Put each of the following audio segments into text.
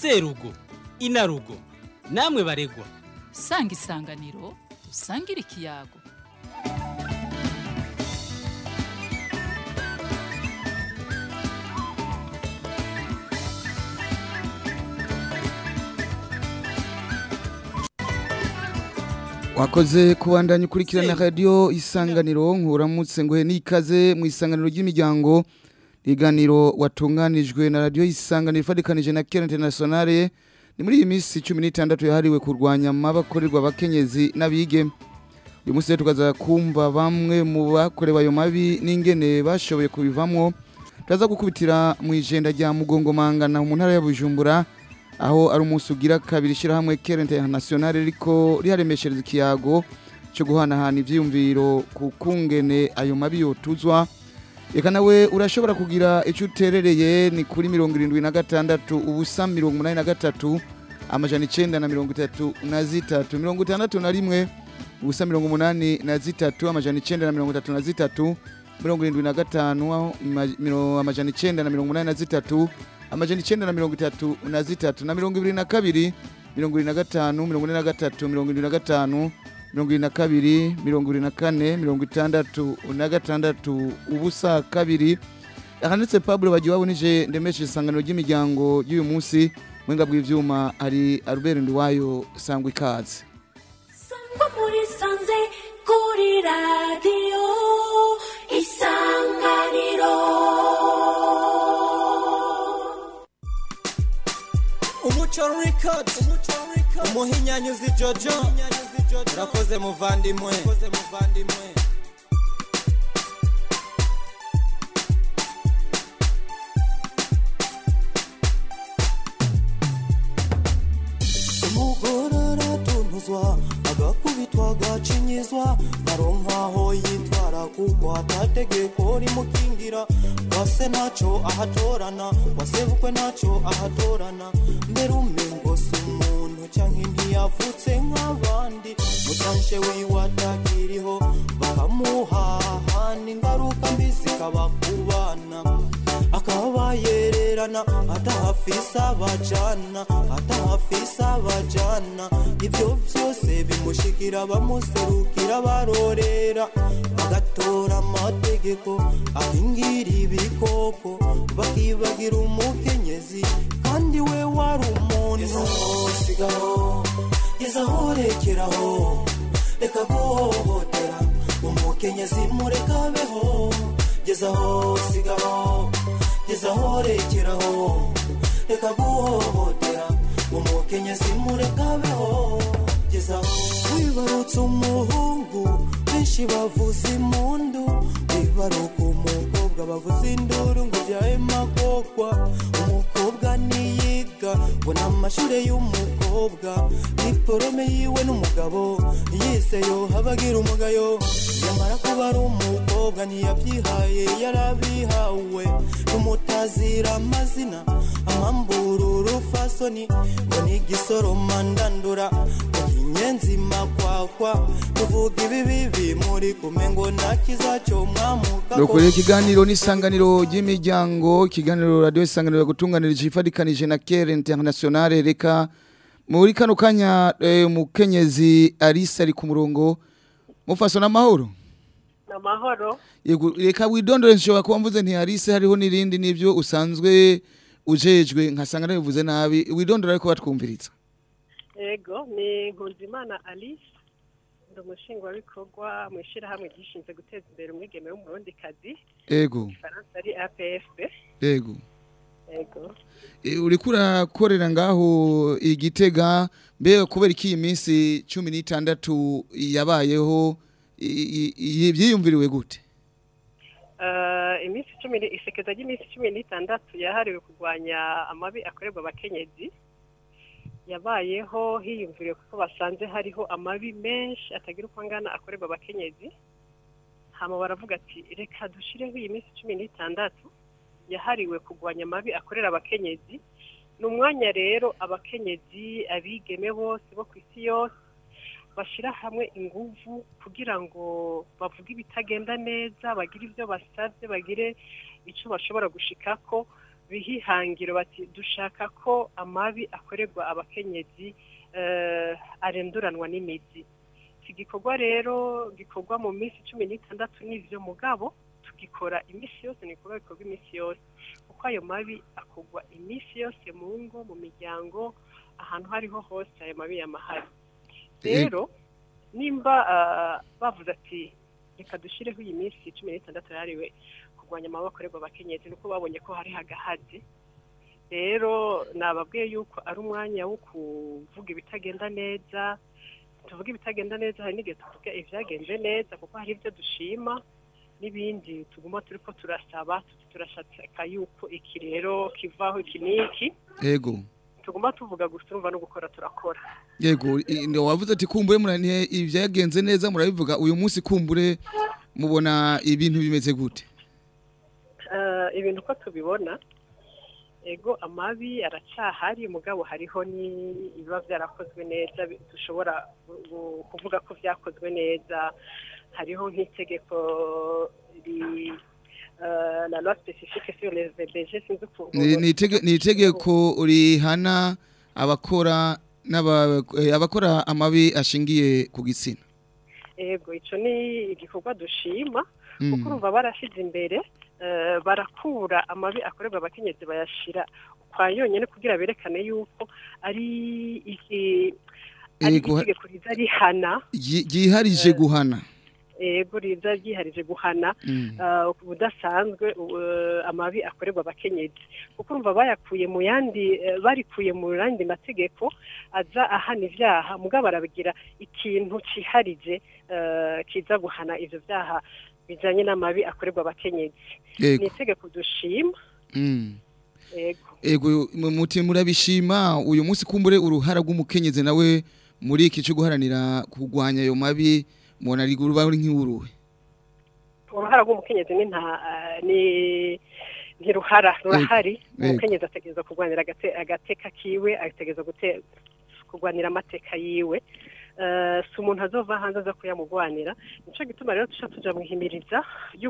serugo inarugo namwe baregwa sanga isanganiro usangire ikiyago wakoze kubandanya ukurikirana radiyo isanganiro nkuramutse ngo he n'ikaze mu isanganiro ry'imiryango iganiro watunganijwe na radiyo isanganiro ifatikanije na kera interinasiyonale ni muri iyi minsi cumi n'itandatu yahariwe kurwanya amabakorerwa abakenyezi n'abige uyu munsi rero tukaza kumva bamwe mu bakorewe ayo mabi n'ingene bashoboye kubivamo turaza gukubitira mu ijenda rya mugongomangana mu ntara ya bujumbura aho ari umunsi ugira kabiri ishyirahamwe kera interinasiyonale riko riharemeshereza ikiyago cyo guhanahana ibyiyumviro ku kungene ayo mabi yotuzwa reka nawe urashobora kugira icyo uterereye ni kuri mirongo irindwi na gatandatu ubusa mirongo umunani na gatatu amajana icyenda na mirongo itatu na zitatu mirongo itandatu na rimwe ubusa mirongo umunani na zitatu amajana icyenda na mirongo itatu na zitatu mirongo irindwi na gatanu ama- miro- amajana icyenda na mirongo umunani na zitatu amajana icyenda na mirongo itatu na zitatu na mirongo ibiri na kabiri mirongo irindwi na gatanu mirongo ine na gatatu mirongo irindwi na gatanu mirongo irindwi na kabiri mirongo irindwi na kane mirongo itandatu na gatandatu ubusa kabiri ahanditse pablo bagiye babonije ndemeshe isangano ry'imiryango y'uyu munsi mwenga bw'ivyuma hari albert nduwayo sangwa ikaze Sangwa muri sanze kuri radiyo isanganiro umuco record umuhinyanyuzi jojo urakoze muvandimwe umugore aratunuzwa agakubitwa agacinyizwa aronkaho yitwara kuko atategeko rimukingira wase ntaco ahatorana wasebukwe ntaco ahatorana mbere umengo si umuntu canke ntiyavutse nk'abandi mutanshe wiwe atakiriho bakamuhahana ingaruka mbi zikaba ku bana akaba yererana atahafise abajana atahafise abajana ibyo byose bimushikira bamuserukira barorera bagatora amategeko ahingira ibikoko bakibagira umukenyezi kandi we wari umuntu sigaho gezaho rekeraho reka guhohotera umukenyezi murekabeho gezaho sigaho gezaho rekeraho reka guhohotera umukenyezi murekabeho gezaho wibarutse umuhungu benshi bavuza impundu wibaruka umukobwa bavuza induru ngo byaye makokwa umukobwa niyiga ngo ni amashure y'umukobwa diporome yiwe n'umugabo yize yo habagira umugayo yamara kuba ari umukobwa ntiyabyihaye yarabihawe n'umutazira amazina amambura urufasoni ngo ni igisoroma ndandura ngo inyenzi makwakwa tuvuga ibibi bimuri kume ngo ntakiza cyo mwamuka Dukore ikiganiro n'isanganiro ry'imiryango ikiganiro radio isanganiro yagutunganirije ifadikanije na Care Internationale reka muri kano kanya eh, umukenyezi Alice ari ku murongo mufaso n'amahoro amahoro yego reka widondore nshobora kuba mvuze nti Alice hariho n'irindi nivyo usanzwe ujejwe nkasanga nabivuze nabi widondora ariko batwumviriza yego ni nkunzimana alice ndi umushingwabikorwa mu ishyirahamwe ryishinzwe guteza imbere umwigeme w'umurundikazi yego ifaransa ari apfb yego yego E, uriko urakorera ngaho igitega mbega kubera iki iyi minsi cumi n'itandatu yabayeho i- i- i- byiyumviriwe gute Eh, iminsi cumi ni- isekeza ry'iminsi cumi n'itandatu yahariwe kurwanya amabi akorerwa abakenyezi yabayeho hiyumviriwe kuko basanze hariho amabi menshi atagira uko angana akorerwa abakenyezi hama baravuga ati reka dushireho iyi minsi cumi n'itandatu yahariwe kurwanya amabi akorera abakenyezi ni umwanya rero abakenyezi abigeme bose bo ku isi yose bashyira hamwe inguvu kugira ngo bavuge ibitagenda neza bagire ibyo basabye bagire icyo bashobora gushikako bihihangiro bati dushaka ko amabi akorerwa abakenyezi eh, arenduranwa n'imizi iki gikorwa rero gikorwa mu minsi cumi n'itandatu n'ivyo mugabo tugikora iminsi yose ni ibikorwa bikorwa iminsi yose kuko ayo mabi akorwa iminsi yose mu ngo mu miryango ahantu aho ariho hose ayo mabi yamahari rero nimba ah, bavuze ati reka dushyireho iyi minsi cumi n'itandatu yahariwe kurwanya amabi akorerwa abakenyezi nuko babonye ko hari hagahazi rero nababwiye yuko ari umwanya wo kuvuga ibitagenda neza tuvuga ibitagenda neza hari n'igihe tuvuga ibyagenze neza kuko hari ibyo dushima n'ibindi tuguma turi ko turasaba turashaka yuko iki rero kivaho iki n'iki yego tuguma tuvuga gusa urumva no gukora turakora yego i- ndo wavuze ati kumbure muraniye ibyagenze neza murabivuga uyu munsi kumbure mubona ibintu bimeze gute Eh, ibintu uko tubibona ego amabi aracyahari mugabo hariho n'ibiba byarakozwe neza bi- dushobora gu- gu- kuvuga ko byakozwe neza hariho nk'itegeko ri eh, la loi spécifique sur les VBG sinzi ukuntu Ni- ni itege- ni itegeko rihana abakora n'aba- eh, abakora amabi ashingiye ku gitsina ego ico ni igikorwa dushima Mm. kuko urumva barashize imbere eh, barakura amabi akorerwa abakenyezi bayashira kwa yonyine kugira berekane yuko ari iki ari Ego, ha- itegeko riza rihana ryi- ryiharije guhana ego riza ryiharije guhana Mm. eh, budasanzwe eh, amabi akorerwa abakenyezi kuko urumva bayakuye mu yandi eh, barikuye mu yandi mategeko aza ahana ivyaha mugabo barabigira ikintu ciharije eh, kiza guhana ivyo vyaha bijanye n'amabi akorerwa abakenyezi ni yego itegeko dushima Mm. ego Ego mu- muti murabishima uyu munsi kumbure uruhara rw'umukenyezi nawe muri iki cyo guharanira kurwanya ayo mabi mubona ari ruba ari nk'uruhe uruhara rw'umukenyezi ni nta eh, ni ntiruhara rurahari Ego. umukenyezi ategereza kurwanira agate- agateka kiwe ategereza gute- kurwanira amateka yiwe Eh, si umuntu azova hanze aza kuyamugwanira nico gituma rero tuca tuja mwihimiriza yo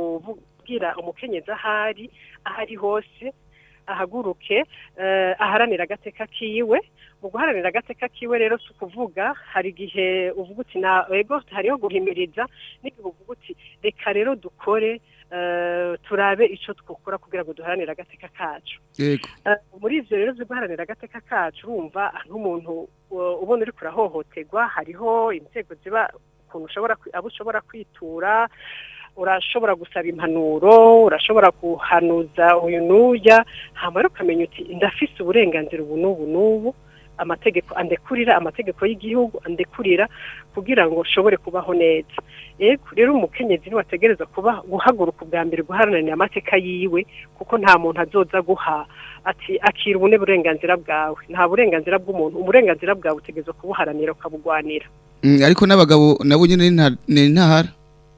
kubwira umukenyezi ahari ahari hose ahaguruke eh, aharanira agateka kiwe mu guharanira agateka kiwe rero si ukuvuga hari igihe uvuga uti na ego hariho guhimiriza n'igihe uvuga uti reka rero dukore eh, turabe ico twokora kugira ngo duharanire agateka kacu yego Eh, muri ivyo rero vyo guharanira agateka kacu urumva nk'umuntu uh, ubona uriko urahohoterwa hariho inzego ziba ukuntu ushobora kwi- abo ushobora kwitura urashobora gusaba impanuro urashobora guhanuza uyu n'uya hama rero ukamenya uti ndafise uburenganzira ubu n'ubu n'ubu amategeko andekurira amategeko y'igihugu andekurira kugira ngo ushobore kubaho neza yego rero umukenyezi niwe ategereza kuba guhaguruka ubwa mbere guharanira amateka yiwe kuko nta muntu azoza guha ati akira ubune burenganzira bwawe nta burenganzira bw'umuntu uburenganzira bwawe utegereza kubuharanira ukabugwanira Mm, ariko n'abagabo nabo nyine ni nta- ni ntahara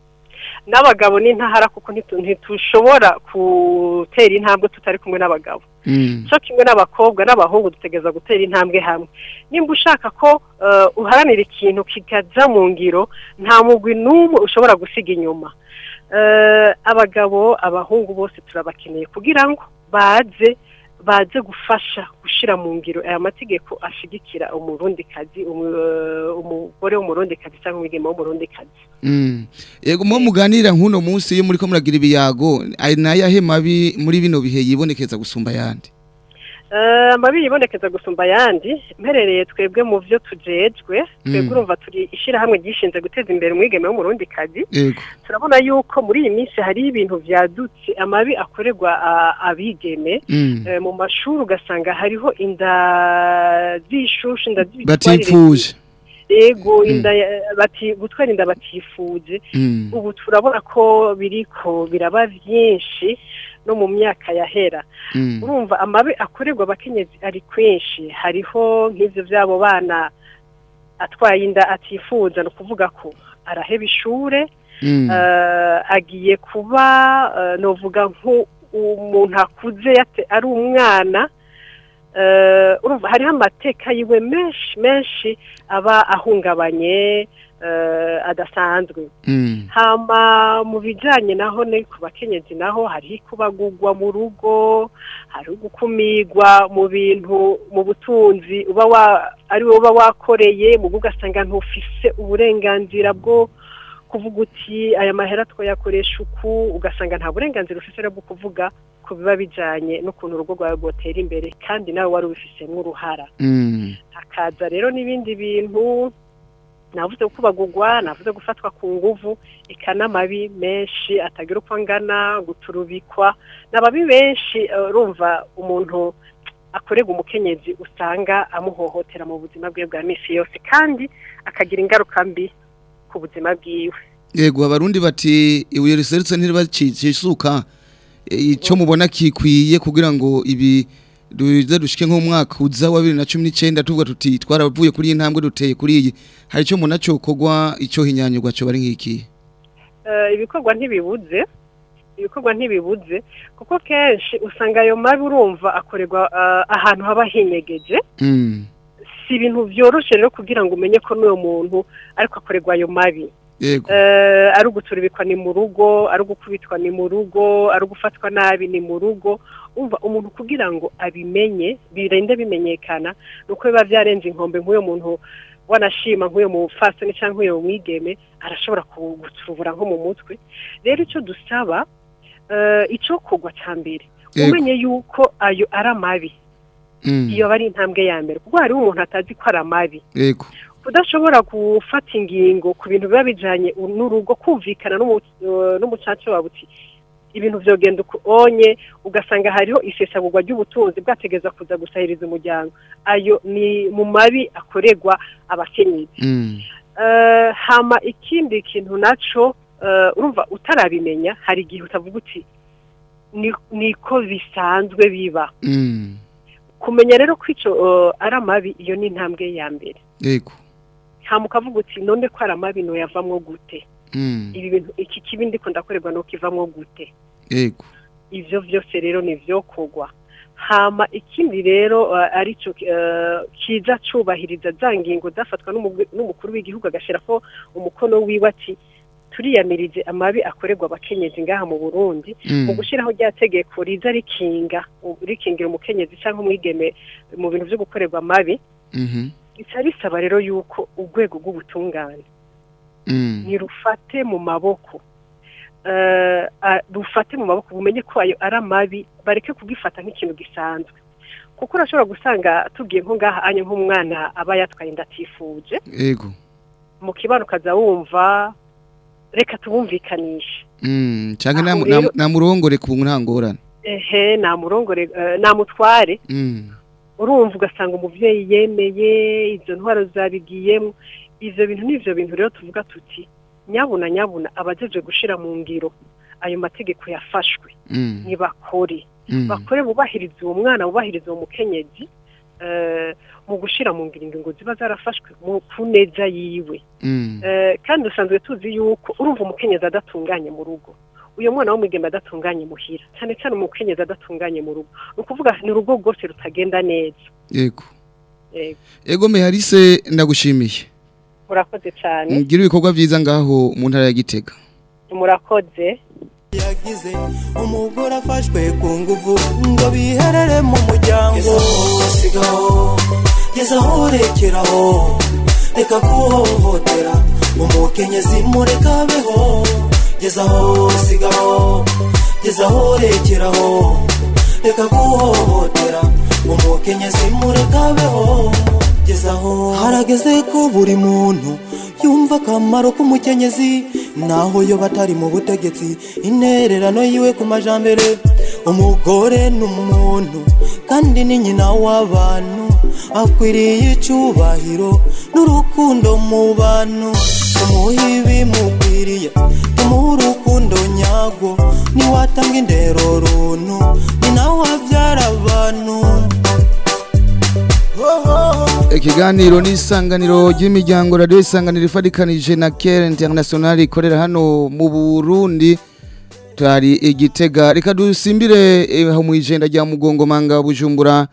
n'abagabo ni ntahara kuko ntitu- ntitushobora gutera intambwe tutari kumwe n'abagabo Mm. cyo kimwe n'abakobwa n'abahungu dutegereza gutera intambwe hamwe nimba ushaka ko eh, uharanira ikintu kikaza mu ngiro nta mugwi n'umwe ushobora gusiga inyuma Eh, abagabo abahungu bose turabakeneye kugira ngo baze baze gufasha gushyira mu ngiro aya mategeko ashigikira umurundikazi umu- eh, umugore w'umurundikazi cyangwa umwigeme w'umurundikazi Mm. Yego mu muganira nk'uno munsi iyo muri ko muragira ibiyago ari nayahe mabi muri bino bihe yibonekeza gusumba yandi Eh, amabi yibonekeza gusumba ayandi mperereye twebwe mu byo tujejwe twebwe Mm. urumva turi ishyirahamwe ryishinze guteza imbere umwigeme w'umurundikazi yego turabona yuko muri iyi minsi hari ibintu byadutse amabi akorerwa a- abigeme Mm. Eh, mu mashuri ugasanga hariho inda z'ishushu inda z'ibitwarire batifuje yego Mm. inda ya- bati gutwara inda batifuje Mm. ubu turabona ko biriko biraba byinshi no mu myaka yahera Mm. urumva amabi akorerwa abakenyezi ari kwinshi hariho nk'ivyo vy'abo bana atwaye inda atifuza ni ukuvuga ko araheba ishure Mm. eh, agiye kuba eh, novuga nk'umuntu akuze yate- ari umwana eh, urumva hariho amateka yiwe menshi menshi aba ahungabanye eh, adasanzwe Mm. hama mu bijanye naho ne ku bakenyezi naho hariho ikubagurwa mu rugo hariho gukumirwa mu bintu mu butunzi uba wa ari wowe uba wakoreye mu ugasanga ntufise uburenganzira bwo kuvuga uti aya mahera twayakoresha uku ugasanga nta burenganzira ufise rero bwo kuvuga ku biba bijanye n'ukuntu urugo rwawe rwotera imbere kandi nawe wari ubifisemo uruhara Mm. hakaza rero n'ibindi bintu navuze kubagurwa navuze gufatwa ku nguvu eka n'amabi menshi atagira uko angana guturubikwa n'ababi benshi eh, urumva umuntu akorerwa umukenyezi usanga amuhohotera mu buzima bwe bwa misi yose kandi akagira ingaruka mbi ku buzima bwiwe Yego abarundi bati ibuye riserutse ntiribacisisuka icyo mubona kikwiye kugira ngo ibi duze dushike nk'umwaka uza wa 2019 tuvuga tuti twaravuye kuri iyi ntambwe duteye kuri iyi hari icyo muna cokogwa icyo hinyanyurwa cyo bari nk'iki Eh, ibikorwa ntibibuze ibikorwa ntibibuze kuko kenshi usanga ayo mabi urumva akorerwa eh, ahantu haba hinyegeje Mm. si ibintu byoroshe rero kugira ngo umenye ko n'uwo muntu ariko akorerwa ayo mabi Yego Eh, ari uguturubikwa ni mu rugo ari ugukubitwa ni mu rugo ari ugufatwa nabi ni mu rugo umva umuntu kugira ngo abimenye birinde bimenyekana ni uko biba byarenze inkombe nk'uyo muntu wanashima nk'uyo mufasoni cyangwa nk'uyo mwigeme arashobora kugutubura nko mu mutwe rero icyo dusaba eh, icyo kugwa cya mbere Yego. umenye yuko ayo ari amabi Mm. iyo aba ari intambwe ya mbere kuko hariho umuntu atazi ko ari amabi Yego udashobora gufata ingingo ku bintu biba bijanye n'urugo kumvikana n'umu- eh, n'umucaca wawe uti ibintu vyogenda uku onye ugasanga hariho isesagurwa ry'ubutunzi bwategeza kuza gusahiriza umuryango ayo ni mu mabi akorerwa abakenyezi Mm. Eh, hama ikindi kintu naco eh, urumva utarabimenya hari igihe utavuga uti ni- niko bisanzwe biba Mm. kumenya rero ko ico eh, ari amabi iyo ni intambwe ya mbere Yego hama ukavuga uti none ko ari amabi noyavamwo gute Mm. ibi bintu iki kibi ndiko ndakorerwa nuko ivamwo gute Yego ivyo vyose rero ni vyo kugwa hama ikindi rero uh, arico uh, kiza cubahiriza za ngingo zafatwa n'umu- n'umukuru w'igihugu agashirako umukono wiwe ati turiyamirije amabi akorerwa abakenyezi ngaha mu Burundi mu Mm. gushiraho rya tegeko riza rikinga rikingira umukenyezi cyangwa umwigeme mu bintu vyo gukorerwa amabi Mhm. rica risaba rero yuko urwego rw'ubutungane Mm. ntirufate mu maboko Eh, ah, rufate mu maboko bumenye ko ayo ari amabi bareke kugifata nk'ikintu gisanzwe kuko urashobora gusanga tugiye nko ngaha anye nk'umwana aba yatwaye inda atifuje Yego mu kibano ukaza wumva reka tubumvikanishe Mm. Canke Aho nam- rero- nam- namurongore ku ntangorane ehe namurongore eh, namutware Mm. urumva ugasanga umuvyeyi yemeye izo ntwaro zabigiyemo ivyo bintu n'ivyo bintu rero tuvuga tuti nyabuna nyabuna abajeje gushira mu ngiro ayo mategeko yafashwe Mm. ntibakore Mm. bakore bubahiriza uwo mwana bubahiriza uwo mukenyezi eh, mu gushira mu ngiro ingingo ziba zarafashwe mu ku neza yiwe Mm. Eh, kandi usanzwe tuzi yuko urumva umukenyezi adatunganye mu rugo uyu mwana w'umwigeme adatunganye muhira cyane cyane umukenyezi adatunganye mu rugo ni ukuvuga ni urugo rwose rutagenda neza Yego Yego. Ego meharise ndagushimiye murakoze cyane Ngira ibikorwa byiza ngaho mu ntara ya Gitega murakoze yagize umugore afashwe ku nguvu ngo biherere mu muryango sigaho gezaho rekeraho reka kuhohotera umukenyezi mureka abeho gezaho sigaho gezaho rekeraho reka kuhohotera umukenyezi mureka abeho gezaho harageze ko buri muntu yumva akamaro k'umukenyezi naho yo batari mu butegetsi intererano yiwe ku majambere umugore ni umuntu kandi ni nyina w'abantu akwiriye icyubahiro n'urukundo mu bantu tumuhe ibimukwiriye tumuhe urukundo nyarwo niwatanga indero runtu ni nawe abyara abantu Ikiganiro ni isanganiro ry'imiryango radio isanganiro ifadikanije na Care International ikorera hano mu Burundi tari igitega reka dusimbire eh, aho mu ijenda rya mugongo manga bujumbura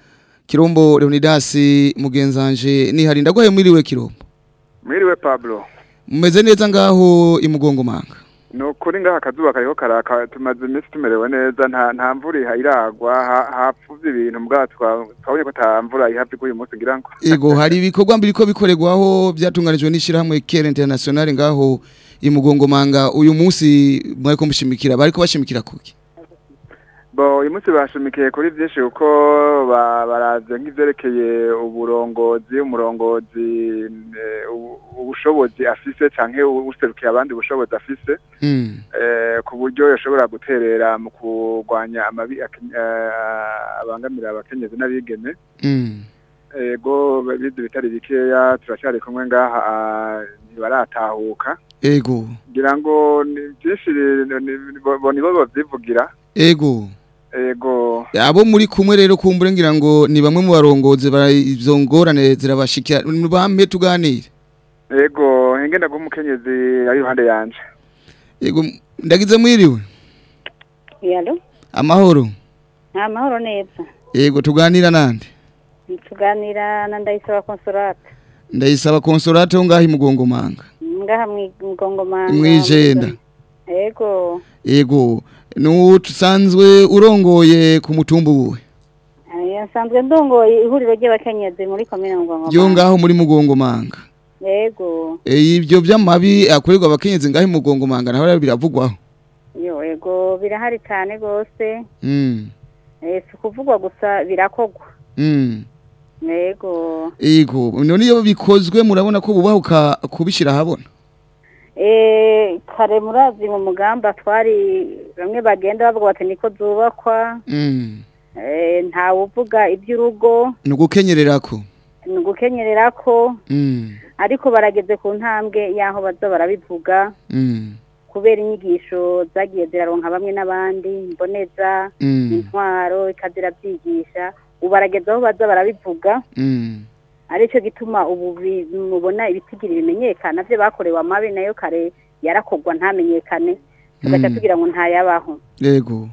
Kirombo Leonidas mugenzanje nihari ndagwaye mwiriwe Kirombo mwiriwe pablo mumeze neza ngaho imugongo manga ni ukuri ngaha akazuba kariho karaka tumaze iminsi tumerewe neza nta nta mvura iha- iragwa ha- hapfuvye ibintu mbwa twa- twabonye ko ata mvura ihava iguye uyu munsi ngira ngo Ego hari ibikorwa mbiri ko bikorerwaho byatunganijwe n'ishirahamwe Care International ngaho imugongo manga uyu munsi mwariko mushimikira bariko bashimikira kuki bo uyu munsi bashimikiye kuri byinshi kuko ba- baraze nk'ivyerekeye uburongozi umurongozi eh, ubu- ubushobozi afise canke userukiye abandi ubushobozi afise Mm. eh, ku buryo yashobora guterera mu kurwanya amabi aken- eh, abangamira abakenyezi n'abigeme Mm. ego bize bitari bikeya turacyari kumwe ngaha ah, ntibaratahuka Ego ngira ngo ni byinshi ni- ni- bo bo nibo bavyivugira ego ego abo muri kumwe rero kumbure ngira ngo ni bamwe mu barongozi bara izo ngorane zirabashikira bampe tuganire ego ngenda ngo umukenyezi ari iruhande yanje ego ndagize mwiriwe yalo amahoro nta mahoro neza ego tuganira nande tuganira na ndayisaba consolate ndayisaba consolate ho ngaho imugongo manga ngaha mwigongomanga Mwijenda. ego ego nusanzwe urongoye ku mutumba uwe Eh, nsanzwe ndongoye ihuriro ry'abakenyezi muri komine yo ngongomanga ngaho muri mugongo manga ego e, ibyo by'amabi akorerwa abakenyezi ngaho imugongo manga naho rero biravugwaho yo ego birahari cyane rwose mm. Eh, si ukuvugwa gusa birakogwa mm. ego ego none iyo bikozwe murabona ko bubahuka kubishira habona Eh, kare murazi mu mugamba twari bamwe bagenda bavuga bati niko zubakwa mm. Eh, ntawe uvuga iby'urugo ni ugukenyererako ni ugukenyerera ko mm. ariko barageze ku ntambwe y'aho baza barabivuga mm. kubera inyigisho zagiye ziraronka bamwe n'abandi mboneza mm. intwaro ikazirabyigisha ubu barageze aho baza barabivuga mm. aricyo gituma ubu bi- mubona ibitigiri bimenyekana byo bakorewe amabi nayo kare yarakogwa ntamenyekane tugaca Mm. tugira ngo ntayabaho ego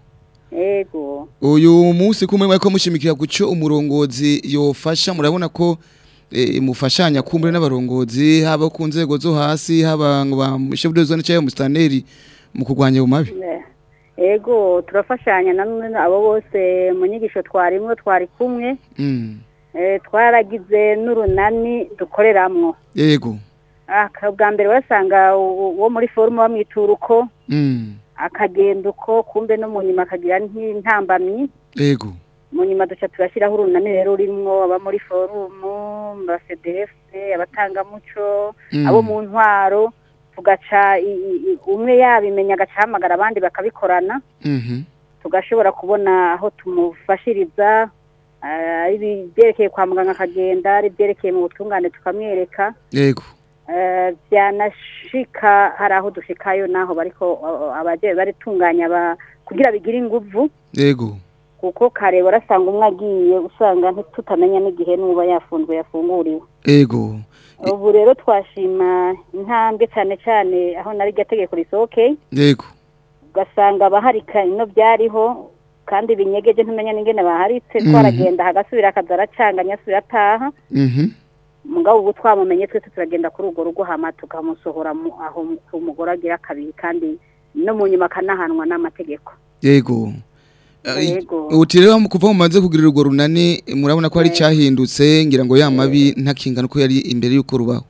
ego uyu munsi kumwe mwariko mushimikira guco umurongozi yofasha murabona ko e, mufashanya kumbure n'abarongozi haba ku nzego zo hasi haba ngo ba chef de zone cyangwa mustaneri mu kurwanya ayo mabi Eh, ego turafashanya namwe abo bose mu nyigisho twarimwo twari kumwe mm. Eh, twaragize n'urunani dukoreramwo ego aka bwa mbere wasanga uwo muri forume bamwitura uko mm. akagenda uko kumbe no mu nyuma akagira nk'intambamyi ego mu nyuma duca turashyiraho urunani rero rurimwo aba muri forumu ba cdf abatangamuco Mm. abo mu ntwaro tugaca i- i- i- umwe yabimenya agaca ahamagara abandi bakabikorana mhm tugashobora kubona aho tumufashiriza ah, ari ibyerekeye kwa muganga akagenda ari ibyerekeye mu butungane tukamwereka ego Eh, byanashika hari aho dushikayo naho bariko uh, abaje baritunganya ba kugira bigire inguvu ego kuko kare warasanga umwe agiye usanga ntitutamenya n'igihe n'uba yafunzwe yafunguriwe ego ubu rero twashima intambwe cyane cyane aho nari iryo tegeko risohokeye ego ugasanga abaharika ino byariho kandi binyegeje ntumenya n'ingene baharitse Mhm. twaragenda hagasubira akaza aracanganya asubira ataha mhm mugabo ubu twamumenye twese turagenda kuri urwo rugo hama tukamusohora mu- aho ku mugore agira kabiri kandi no mu nyuma akanahanwa n'amategeko ego Yego. uti rero kuva mumaze kugira urwo runani murabona ko hari cyahindutse ngira ngo ya mabi ntakingana uko yari imbere y'uko rubaho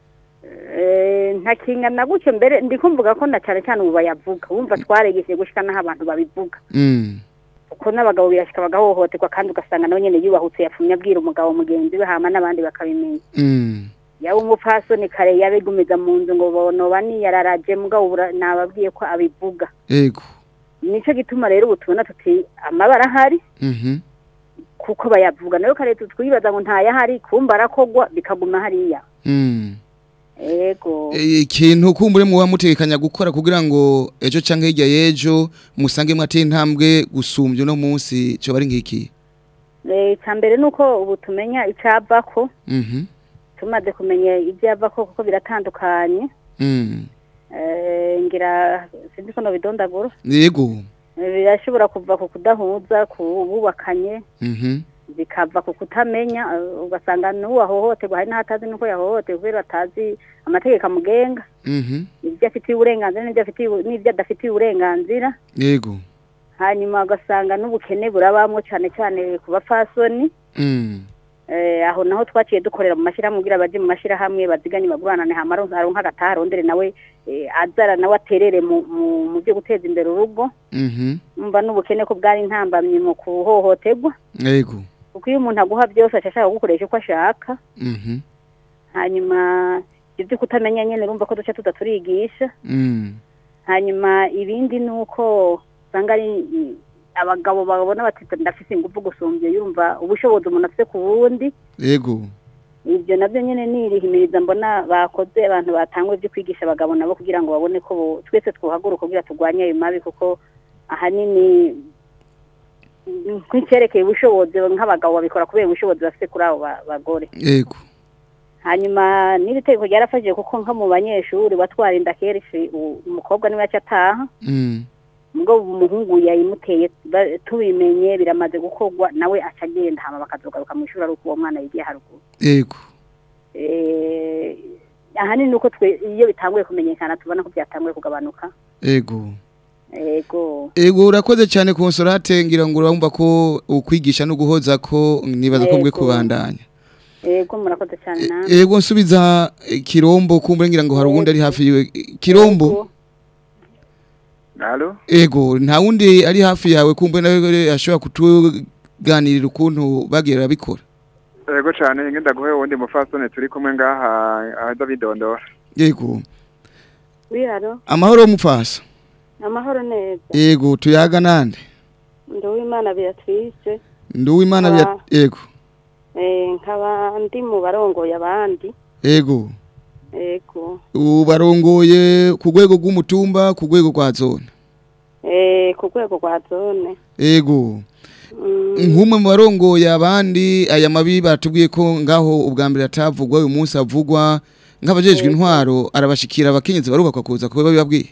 Eh, ntakingana gutyo mbere ndi kumvuga ko na cyane cyane ubu bayavuga wumva twaregeshye gushika n'aho abantu babivuga mm. kuko n'abagabo birashika bagahohoterwa kandi ugasanga nawe nyene yubahutse yapfumye abwira umugabo mugenzi we hama n'abandi bakabimenya Mm. yaba umupfasoni kare yabigumiza mu nzu ngo bonoba niyararaje mugabo ubu ra- nababwiye ko abivuga ego nico gituma rero ubu tubona tuti amabara ahari mhm kuko bayavuga nayo kare twibaza ngo ntayahari kumva arakogwa bikaguma hariya mm. ego E, ikintu kumbure muba mutekanya gukora kugira ngo ejo canke hirya y'ejo musange mwateye intambwe gusumbya uno munsi cyo bari ngiki Eh, icya mbere ni uko ubu tumenya icyavako mhm tumaze kumenya ibyavako kuko biratandukanye mm. Eh, ngira sinzi ko nobidondagura yego Eh, birashobora kuva ku kudahuza ku bubakanye mhm zikava ku kutamenya eh, ugasanga n'uwo ahohoterwa hari n'ahatazi n'uko yahohotewe kubera atazi amategeko amugenga Mhm. ibyo afitiye uburenganzira n'ibyo afitiye n'ibyo adafitiye uburenganzira Yego. hanyuma ugasanga n'ubukene burabamwo cyane cyane ku bapfasoni Mm. eh, aho naho twaciye dukorera mu mashyirahamwe kugira baje mu mashyirahamwe baziganye baguranane hama aronka aronka agataha arondere nawe eh, azara nawe aterere mu, mu, mu byo guteza imbere urugo Mhm. umva n'ubukene ko bwari intambamyi mu kuhohoterwa Yego. kuko iyo umuntu aguha byose aca ashaka gukoresha uko ashaka Mhm. hanyuma ibyo kutamenya nyene urumva ko duca tuza turigisha Mm. hanyuma ibindi ni uko usanga ari i- abagabo babona bati ndafise ingufu gusumbya yumva ubushobozi umuntu afite ku wundi Yego. ibyo nabyo nyine nirihimiriza mbona bakoze abantu batangwe byo kwigisha abagabo nabo kugira ngo babone ko bo- twese twohaguruka kugira turwanye ayo mabi kuko ahanini mm, nk'icyerekeye ubushobozi nk'abagabo babikora kubera ubushobozi bafite kuri abo ba- bagore Yego. hanyuma n'iri tegeko ryarafashije kuko nko mu banyeshuri batwara inda kenshi u- umukobwa niwe yaca ataha Mm. ubwo umuhungu yayimuteye ba- tubimenye biramaze gukorwa nawe aca agenda hama bakazogaruka mu ishuri ari uko uwo mwana yigiye haruguru Yego. Eh, ahanini ni uko twe iyo bitanguye kumenyekana tubona ko byatanguye kugabanuka Yego. ego Ego urakoze cyane konsolate ngira ngo urumva ko ukwigisha no guhoza ko nibaza ko mwe Yego. kubandanya. ego murakoze cyane namwe Ego nsubiza eh, kirombo kumbure ngira ngo hari uwundi ari hafi yiwe. Kirombo. Ego. Halo? Ego nta wundi ari hafi yawe kumbure nawe ashobora kutuganirira ukuntu bagira bikora. Ego cyane ngenda guhe wundi mufasone turi kumwe ngaha aza bidondora. Yego. wiharo Amahoro mufasa. amahoro neza Ego tuyaga nande. ndi uwimana beatrice Nduwimana Ah. bya Ego. eh, nkaba ndi mu barongoye abandi Ego. ego Ubarongoye ku rwego rw'umutumba ku rwego rwa zone. eh, ku rwego rwa zone Ego. Mm, Nk'umwe mu barongoye abandi aya mabi batubwiye ko ngaho ubwa mbere atavugwa uyu munsi avugwa nk'abajejwe intwaro arabashikira abakenyezi baruka kuza kuba babibabwira.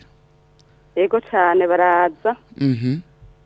ego cyane baraza Mhm.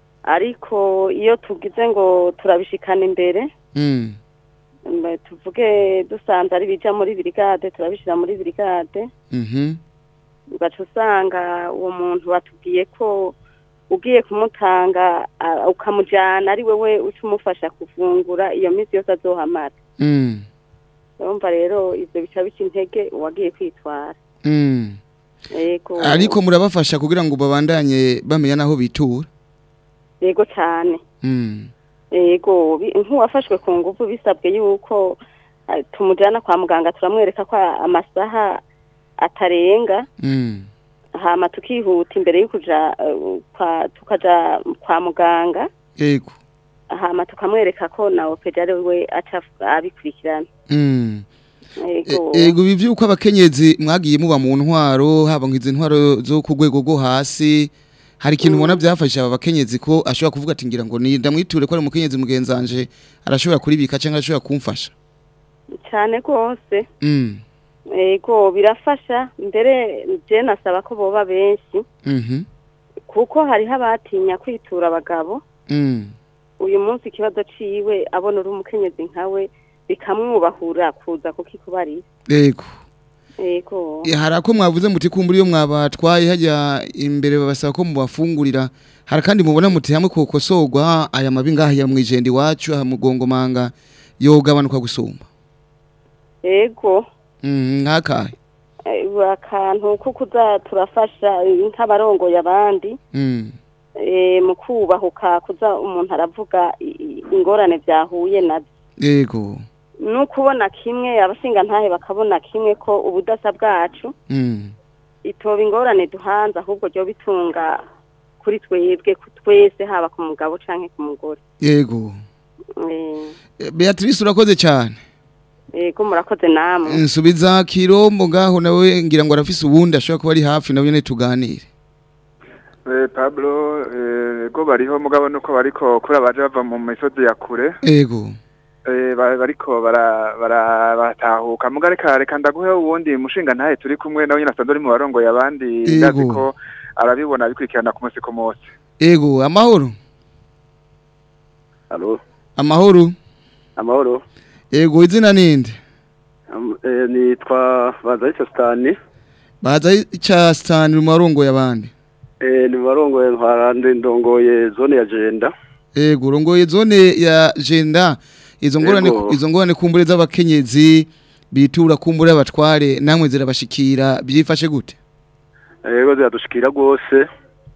ariko iyo tugize ngo turabishikana imbere Mm. mba- tuvuge dusanze ari bija muri birigade turabishira muri birigade Mhm. ugaca usanga uwo muntu watubwiye ko ugiye kumutanga ah, ukamujyana ari wewe uca umufasha kuvungura iyo minsi yose azohamara Mm. urumva rero ibyo bica bica intege uwagiye kwitwara Mm. yego Ariko murabafasha kugira ngo babandanye bamenya naho bitura. yego cyane Mm. yego bi- nk'uwafashwe ku ngufu bisabwe yuko ah, tumujyana kwa muganga turamwereka ko amasaha atarenga Mm. hama tukihuta imbere yo kuja eh, kwa tukaja kwa muganga Ego. hama tukamwereka ko na opeja ari we aca abikurikirana Mm. yego E- Ego ibi vyuko abakenyezi mwagiye muba mu ntwaro haba ngize intwaro zo ku rwego rwo hasi hari ikintu ubona byafasha aba bakenyezi ko ashobora kuvuga ati ngira ngo ni ndamwiture ko ari umukenyezi mugenzanje arashobora kuribika cyangwa arashobora kumfasha cyane rwose mm. yego birafasha mbere je nasaba ko boba benshi mhm kuko hariho abatinya kwitura abagabo mm. uyu munsi ikibazo ciwe abona uri umukenyezi nkawe bikamwubahura kuza kukikubarira Ego yego E, hari ako mwavuze muti kumbura iyo mwabatwaye hajya imbere babasaba ko mubafungurira hari kandi mubona muti hamwe kokosorwa aya mabi ngaha ya mwijende iwacu aha mugongomanga yogabanuka gusumba yego mm, nkakahe Eh, akantu ko kuza turafasha eh, nk'abarongoye abandi mm. eh, mu kubahuka kuza umuntu aravuga i- i- ingorane byahuye nabyo Ego ni ukubona kimwe abashinga ntahe bakabona kimwe ko ubudasa bwacu mm. itoba ingorane duhanze ahubwo ryo bitunga kuri twebwe ku twese haba ku mugabo canke ku mugore Ego Eh, E, Beatrice urakoze cyane yego murakoze namwe nsubiza kirombo ngaho nawe ngira ngo arafise ubundi ashobora kuba ari hafi nawe nyene tuganire Eh, Pablo eh, go bariho mugabo nuko bariko kuri abaje bava mu misozi ya kure Ego eh, ba- bariko bara bara batahuka muga reka reka ndaguhe uwundi mushinga ntahe turi kumwe nawe nyine asanzwe ari mu barongoye abandi Yego. ndazi ko arabibona bikurikirana ku munsi ku munsi Ego amahoro Halo, amahoro amahoro Ego izina ninde? Am- eh, nitwa Bazaricyo Stani Baza ica Stan rumarongo yabandi. eh ni barongoye ntwarande ndongoye zone ya Jenda Ego rongoye zone ya Jenda izo ngorane Ego. izo ngorane kumbure z'abakenyezi bitura kumbure abatware namwe zirabashikira byifashe gute? yego ziradushikira rwose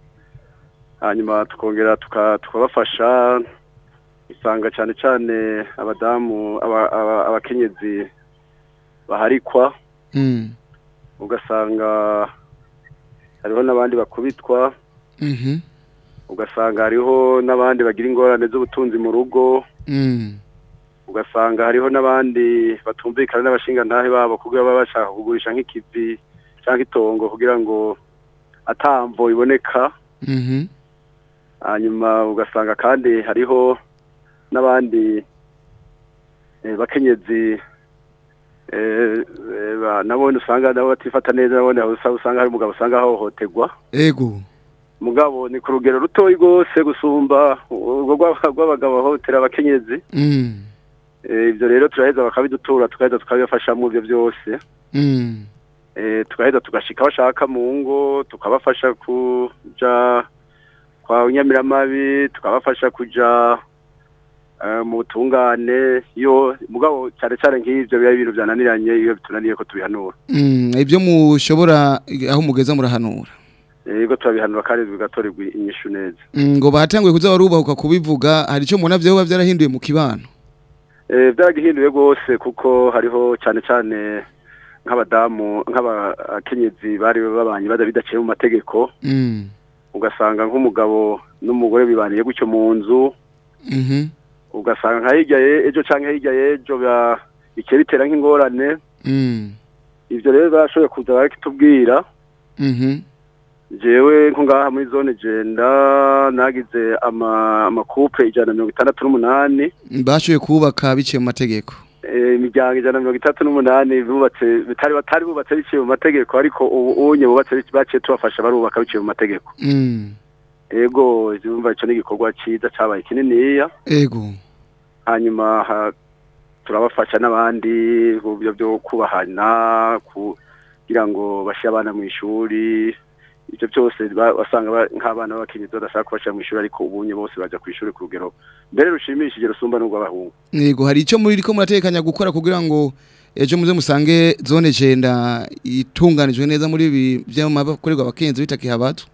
hanyuma tukongera tuka- tukabafasha usanga cyane cyane abadamu aba- aba- abakenyezi baharikwa Mm. ugasanga hariho n'abandi bakubitwa Mhm. ugasanga hariho n'abandi bagira ingorane z'ubutunzi mu rugo Mm. ugasanga hariho n'abandi batumvikana n'abashingantahe babo kugira baba bashaka kugurisha nk'ikivi cyangwa itongo kugira ngo atamvo iboneka Mhm. hanyuma ugasanga kandi hariho n'abandi eh, bakenyezi eh, eh, ba- nabone usanga nabo batifata neza nabone aho usa- usanga hari umugabo usanga ahohoterwa Ego. mugabo ni ku rugero rutoyi rwose gusumba urwo rw'aba- rw'abagabo bahohotera abakenyezi Mm. Eh, ibyo rero turaheza bakabidutura tukaheza tukabibafashamo ibyo byose Mm. Eh, tugaheza tugashika aho bashaka mu ngo tukabafasha kuja kwa nyamiramabi tukabafasha kuja eh, mu butungane yo mugabo cyane cyane nk'ivyo biba ibintu byananiranye iyo bitunaniye ko tubihanura Mm. Ibyo mushobora aho mugeza murahanura. yego turabihanura kandi bigatorerwa inyishu neza Mm, ngo batanguye kuza barubahuka kubivuga hari ico mubona vyoba vyarahinduye mu kibano. Eh, byaragihinduye rwose kuko hariho cyane cyane nk'abadamu nk'abakenyezi bari babanye bada bidaciye mu mategeko Mm. ugasanga nk'umugabo n'umugore bibaniye gutyo mu nzu Mhm. ugasanga nka hirya ye- ejo canke hirya y'ejo ba- bikeye bitera nk'ingorane Mm. ivyo rero bashoboye kuza barakitubwira Mhm. jewe nko ngaha muri zone jenda nagize ama amakupe ijana na mirongo itandatu n'umunani Bashoboye kubaka biciye mu mategeko. eh, imiryango ijana na mirongo itatu n'umunani bubatse bitari batari bubatse biciye mu mategeko ariko ubu unye bubatse bici- baciye tubafasha barubaka biciye mu mategeko Mm. ego urumva ico ni igikorwa ciza cabaye kininiya Ego. hanyuma ha- turabafasha n'abandi mu byo byo kubahana kugira ngo bashe abana mu ishuri ibyo byose ba- wasanga ba- nk'abana b'abakenyezi badashaka kubashyira mu ishuri ariko ubunye bose bajya ku ishuri ku rugero mbere rushimishije rusumba n'urw'abahungu Ego hari ico muri ko muratekanya gukora kugira ngo ejo muze musange zone jenda itunganijwe neza muri ibi by'amabakorerwa abakenzi bitakihabato.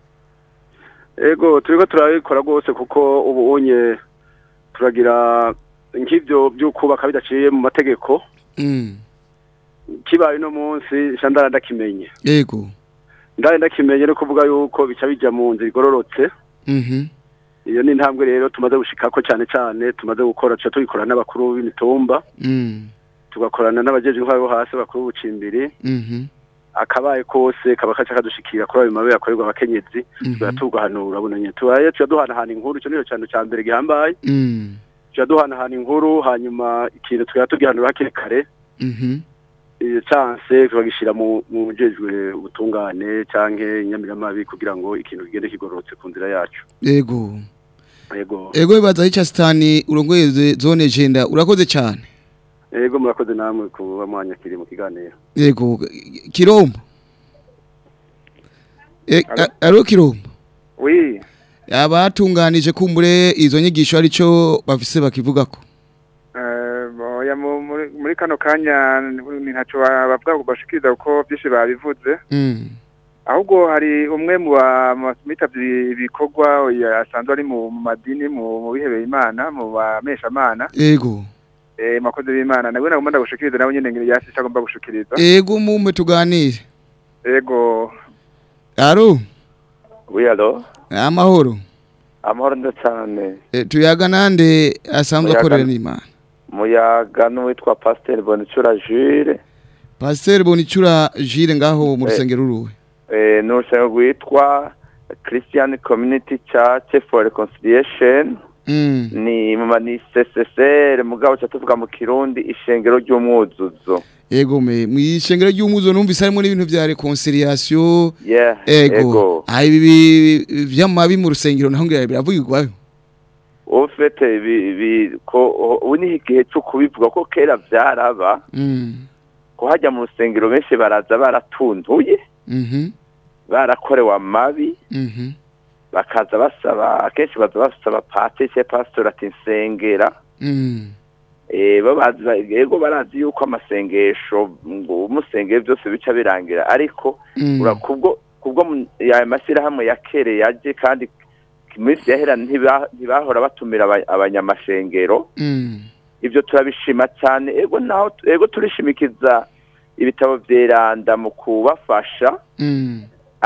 ego turiko turabikora rwose kuko ubu unye turagira nk'ibyo byo kubaka bidaciye mu mategeko Mm. kibaye uno munsi sha ndara ndakimenye Ego. ndara ndakimenye no kuvuga yuko bica bija mu nzira igororotse Mhm. iyo ni intambwe rero tumaze gushikako cyane cyane tumaze gukora tuca tubikorana n'abakuru b'imitumba Mm. tugakorana n'abajeje intwaro bo hasi bakuru b'ubucimbiri Mhm. akabaye kose kaba kaca kadushikira kuri ayo mabi yakorerwa abakenyezi tuba tugahanura bunanye tubaye tuja duhanahana inkuru ico nico cyane ca mbere gihambaye Mm. tuja duhanahana inkuru hanyuma ikintu tukaba tugihanura hakiri kare Mhm. iyo chance tukagishira mu mu jejwe ubutungane canke inyamiramabi kugira ngo ikintu kigende kigororotse ku nzira yacu Ego. yego Ego bibaza hica stani urongoye ze- zone jenda urakoze cyane. yego murakoze namwe kuba mwanyakiriye mu kiganiro Ego kirombo. E, a- aro kirombo. Oui, Abatunganije kumbure izo nyigisho arico bafise bakivugako. eh, oya mu- muri muri kano kanya ni ntaco ba- bavuga ngo bashikiriza kuko byinshi babivuze Mm. ahubwo hari umwe mu ba- mu bitavye ibikorwa oya, asanzwe ari mu mu madini mu mu bihebeye imana mu bameshamana Ego. eh makozi b'imana nawe nagomba ndagushikiriza nawe nyene ngire yasi agomba gushikiriza Ego mumwe tuganire. ego Aro Oui, allo amahoro. amahoro nda cyane E, tuyaga nande asanzwe Muyaga- akorera n'Imana. muyaga n'uwitwa pasiteri bonicura jure Pasteur Bonicura Jire ngaho mu Eh. rusengero ruwe. eh, n'urusengero rwitwa christian community church for reconciliation Mm. ni mama ni ccr mugabo ca tuvuga mu kirundi ishengero ry'umwuzuzo Ego me mwishengero ry'umuzo numvise harimo n'ibintu vya reconciliation. yeah Ego. ego Ah ibi vyamabi mu rusengero naho ngira biravugirwayo. ofete bi- bi- ko ubu ni igihe cyo kubivuga ko kera vyaraba Mm. ko hajya mu rusengero benshi baraza baratuntuye Mhm. barakorewe amabi Mhm. bakaza basaba akenshi baza basaba pate cye pastor ati nsengera Mm. eh bo bazi ba- yego barazi yuko amasengesho ngo umusengere byose bica birangira ariko Mm. ura kubwo kubwo mu- ya mashyirahamwe ya kere yaje kandi iminsi yahera ntiba- ntibahora batumira aba- abanyamashengero Mm. ibyo turabishima cyane ego naho ego turishimikiza ibitabo byeranda mu kubafasha Mm.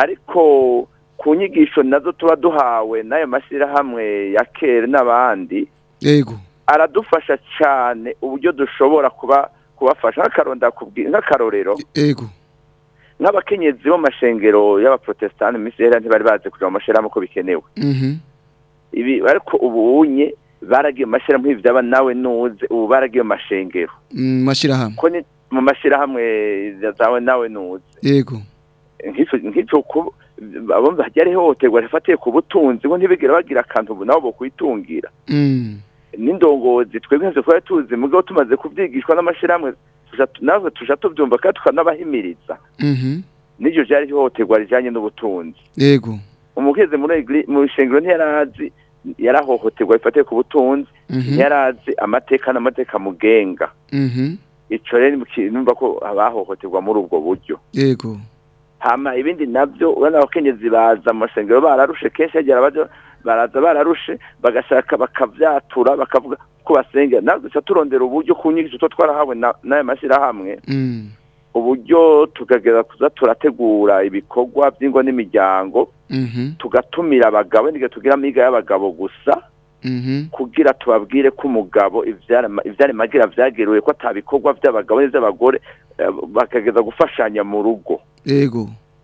ariko ku nyigisho nazo tuba duhawe n'ayo mashyirahamwe ya kera n'abandi Yego. aradufasha cyane uburyo dushobora kuba kubafasha nk'akaronda kubwi- nk'akarorero Yego. nk'abakenyezi bo mu mashengero y'abaprotestani mu minsi yahera ntibari bazi kuja mu mashyirahamwe uko bikenewe Mhm. ibi ariko ubu unye baragiye mu mashyirahamwe nk'ibi byaba nawe nuze ubu baragiye mu mashengero Mm, mashirahamwe. ko ni mu mashyirahamwe zawe nawe nuze Yego. nk'icyo nk'icyo ku abo hajya ihohoterwa rifatiye ku butunzi ngo ntibigere bagira akantu ubu nabo bokwitungira Mm. n'indongozi twebwe ntacyo twari tuzi mugabo tumaze kubyigishwa n'amashyirahamwe tuja- natwe tuja tubyumva kandi tukanabahimiriza Mhm. n'iryo ryari ihohoterwa rijyanye n'ubutunzi Yego. umugeze muri egri- mu ishengero ntiyarazi yarahohoterwa rifatiye ku butunzi Mhm. ntiyarazi amateka n'amateka mugenga Mhm. ico rero ni ikintu numva ko abahohoterwa muri ubwo buryo Yego. hama ibindi navyo urabona abakenyezi baza mu masengero bararushe kenshi hagera baja baraza bararushe bagashaka bakavyatura bakavuga ko basengera natwe duca turondera uburyo ku nyigisho two twarahawe na- n'ayo mashyirahamwe Mm. uburyo tukageza kuza turategura ibikorwa by'ingo n'imiryango Mhm. tugatumira abagabo n'igihe tugira amiga y'abagabo gusa Mhm. kugira tubabwire ko umugabo ivyarema- ivyaremagira vyagiriwe ko atabikorwa vy'abagabo n'ivy'abagore eh, bakageza gufashanya mu rugo Yego.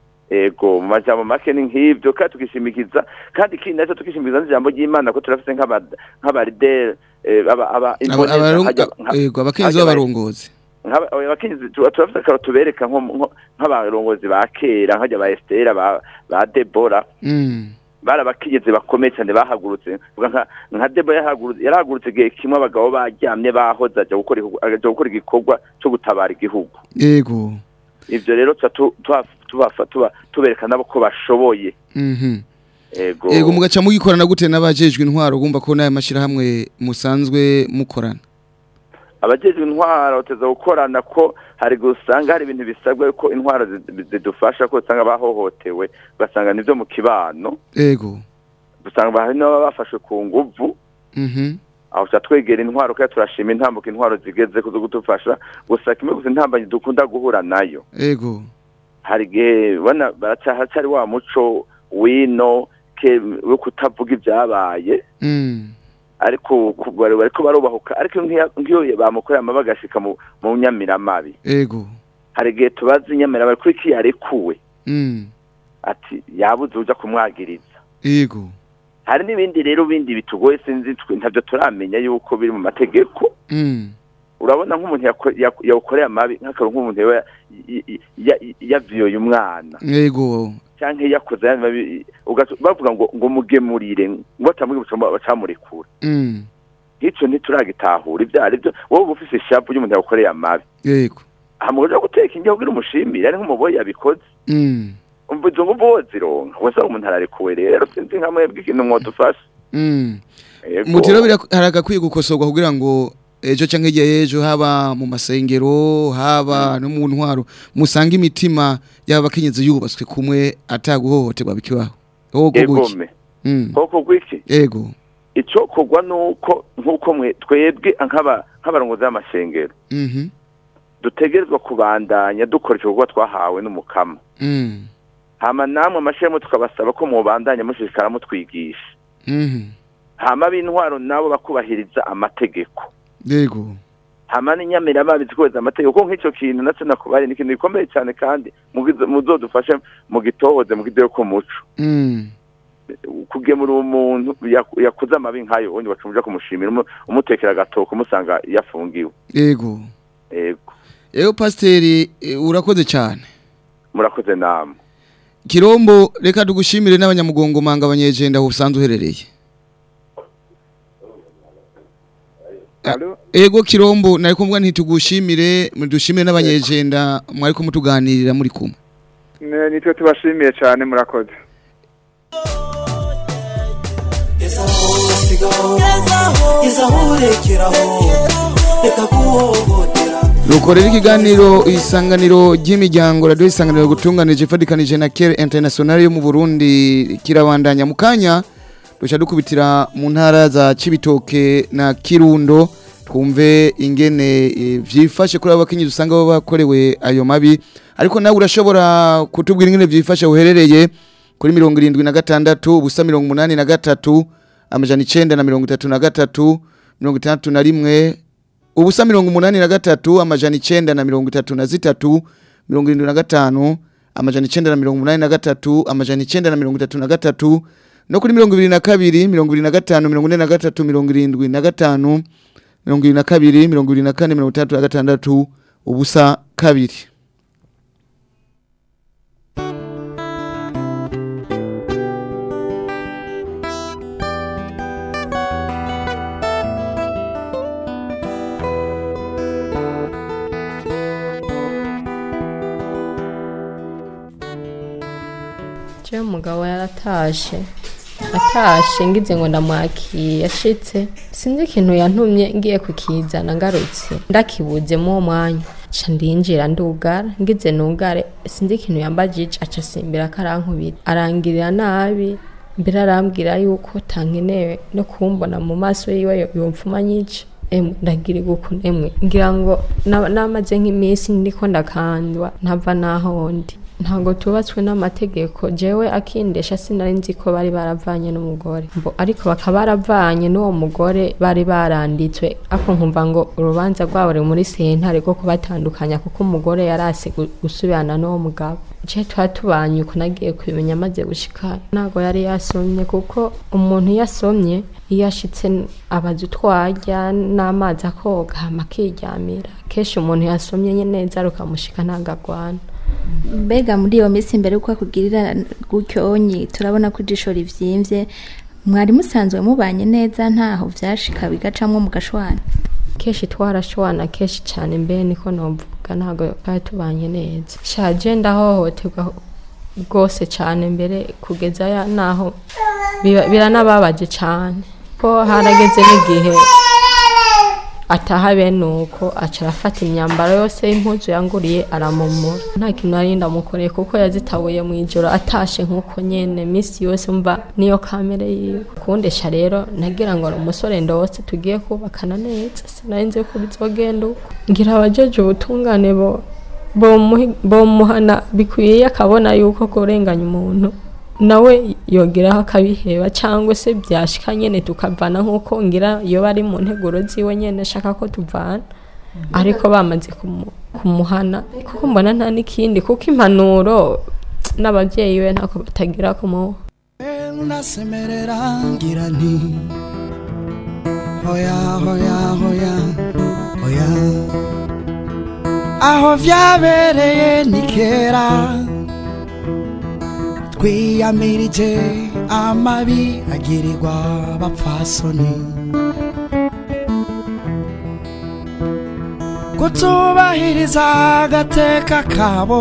ego mu majambo make ni nk'ibyo kandi tukishimikiza kandi ikindi nacyo tukishimikiza n'ijambo ry'imana ko turafise nk'aba- nk'abarideri eh, aba- aba Aba- imboneza abarung- hajya- nka- Yego, abakenyezi hajya ba- b'abarongozi. nk'aba- oya, abakenyezi tu- turafise akaro tubereka nko nko- nk'abarongozi ba kera nk'ajya ba Estera ba ba Debora Mm. bari abakenyezi bakomeye cyane bahagurutse Vuga nka nka Debora yahagurutse yarahagurutse igihe kimwe abagabo baryamye bahoze aja gukora igikorwa- aja gukora igikorwa cyo gutabara igihugu Yego. ivyo rero tuba tu- tuba- tubafa- tuba tubereka nabo ko bashoboye Mhm. ego Yego mugaca mugikorana gute n'abajejwe intwaro gumva ko nayo mashirahamwe musanzwe mukorana. abajejwe intwaro bateza gukorana ko hari gusanga hari ibintu bisabwa ko intwaro zi- zidufasha ko usanga bahohotewe ugasanga nivyo mu kibano Yego. usanga hari n'ababa bafashwe ku nguvu Mhm. aho tuca twegera intwaro kandi turashima intambuko intwaro zigeze kuzo kudufasha gusa kimwe gusa intambanyi dukunda guhura nayo Yego. hari igihe ubona baracyari wa muco wino ke wo kutavuga ibyabaye Mm. ariko ku- bari bariko barubahuka ariko nk'iyo nk'iyo bamukoreye amabi agashika mu mu nyamiramabi Yego. hari igihe tubaza inyamiramabi kuri iki yarekuwe Mm. ati yabuze uja kumwagiriza Yego. hari n'ibindi rero bindi bitugoye sinzi twe ntabyo turamenya yuko biri mu mategeko Mm. urabona nk'umuntu yako- yak- yawukoreye amabi nk'akantu nk'umuntu yaba y- y- ya- yaviyoye umwana Yego. cyangwa yakoze ayandi mabi ugaca- bavuga ngo ngo mugemurire ngo batamwibutsa bacamurekura Mm. nk'icyo ntituragitahura ibyo ari byo wowe uba ufise ishavu ry'umuntu yagukoreye amabi Yego. hama uja guteka indyo kugira umushimire ari nk'umuboyi yabikoze Mm. umva izo nguvu wozironka wese umuntu ararekuwe rero sinzi nka mwebwe ikintu mwodufasha Mm. Yego. Mutiro haragakwiye gukosorwa kugira ngo ejo canke igihe ejo haba mu masengero haba no mu ntwaro musanga imitima y'abakenyezi yubatswe kumwe ataguhohoterwa bikibaho. Ogo guki. egome Mm. koko gwiki Ego. icyo kogwa nuko nk'uko mwe twebwe nk'aba nk'abarongozi b'amashengero Mhm. dutegerezwa kubandanya dukora igikorwa twahawe n'umukama Mm. hama namwe amashirahamwe tukabasaba ko mubandanya mushishikara mutwigisha Mhm. hama b'intwaro nabo bakubahiriza amategeko Yego. hama n'inyamiramabi zikubahiriza amategeko kuko nk'icyo kintu natwe nakubari ni ikintu gikomeye cyane kandi mugize- muzodufashe mu gitohoze mu kideyo k'umuco Mm. kugemura umuntu yak- yakuze amabi nk'ayo ubundi bacumuja kumushimira umu- umutekera agatoko umusanga yafungiwe Yego. ego Ego pasiteri eh, urakoze cyane. murakoze namwe Kirombo reka tugushimire n'abanyamugongo manga abanyejenda aho usanzwe uherereye. Alo? ego kirombo nari kumvuga ntitugushimire dushimire n'abanyejenda mwari kumutuganirira muri kumwe Ne- nitwe tubashimiye cyane murakoze gezaho urekeraho reka guhohotera Nukorera ikiganiro isanganiro ry'imiryango radio isanganiro gutunganije ifadikanije na Care International yo mu Burundi kirabandanya mu kanya duca dukubitira mu ntara za Cibitoke na Kirundo twumve ingene eh, vyifashe kuri abakinyi dusanga baba bakorewe ayo mabi ariko nawe urashobora kutubwira ingene vyifashe uherereye kuri mirongo irindwi na gatandatu ubusa mirongo umunani na gatatu amajana icenda na mirongo itatu na gatatu mirongo itandatu na rimwe ubusa mirongo umunani na gatatu amajana icenda na mirongo itatu na zitatu mirongo irindwi na gatanu amajana icenda na mirongo umunani na gatatu amajana icenda na mirongo itatu na gatatu no kuri mirongo ibiri na kabiri mirongo ibiri na gatanu mirongo ine na gatatu mirongo irindwi na gatanu mirongo ibiri na kabiri mirongo ibiri na kane mirongo itandatu na gatandatu ubusa kabiri jewe umugabo yaratashe atashe ngize ngo ndamwakiye yashitse sinzi ikintu yantumye ngiye kukizana ngarutse ndakibuze mu uwo mwanya ca ndinjira ndugara ngize nugare sinzi ikintu yambajije aca asimbira ko arankubita arangirira nabi mbere arambwira yuko tankenewe no kumbona mu maso yiwe yo- yomfuma nyica emwe ndagira iguku emwe ngira ngo na- namaze nk'iminsi ndiko ndakandwa ntava naho ndi ntabwo tubatswe n'amategeko jewe akindesha sinari nzi ko bari baravanye n'umugore Mbo- ariko bakaba baravanye n'uwo mugore bari baranditswe ako nkumva ngo urubanza rwabo ruri muri sentare rwo kubatandukanya kuko umugore yarase gu- gusubirana n'uwo mugabo je tuba tubanye uko nagiye kubimenya amaze gushika ntabwo yari yasomye kuko umuntu iyo asomye iyo ashitse n- abaza utwarya n'amazi akoga hama akiryamira kenshi umuntu yasomye nye neza rukamushika ntabwo agwana mbega muri iyo minsi mbere yuko akugirira gutyonyi turabona ko ijisho rivyimbye mwari musanzwe mubanye neza ntaho vyashika bigacamwo mu gashwana kenshi twarashwana kenshi cyane mbe niko novuga ntabwo twari tubanye neza shaje ndahohoterwa rwose cyane mbere kugeza ya naho biba- biranababaje cyane ko harageze n'igihe ataha bene uko aca arafata imyambaro yose y'impuzu yanguriye aramumura nta kintu nari ndamukoreye kuko yazitabuye mu ijoro atashe nk'uko nyene minsi yose mva niyo kamere yiwe kundesha rero nagira ngo ni umusore ndose tugiye kubakana neza sinari nzi ko bizogenda uko ngira abajeje ubutungane bo bomuhi- bomuhana bikwiye akabona yuko kurenganya umuntu nawe yogeraho akabiheba cyangwa se byashika nyene tukavana nk'uko ngira iyo bari mu nteguro ziwe nyene ashaka ko tuvana ariko bamaze kumu- kumuhana kuko mbona nta n'ikindi kuko impanuro n'ababyeyi we ntako batagira kumuha ndasemerera ngira nti hoya hoya hoya hoya aho vyabereye ni kera twiyamirije amabi agirirwa abapfasoni kutubahiriza agateka kabo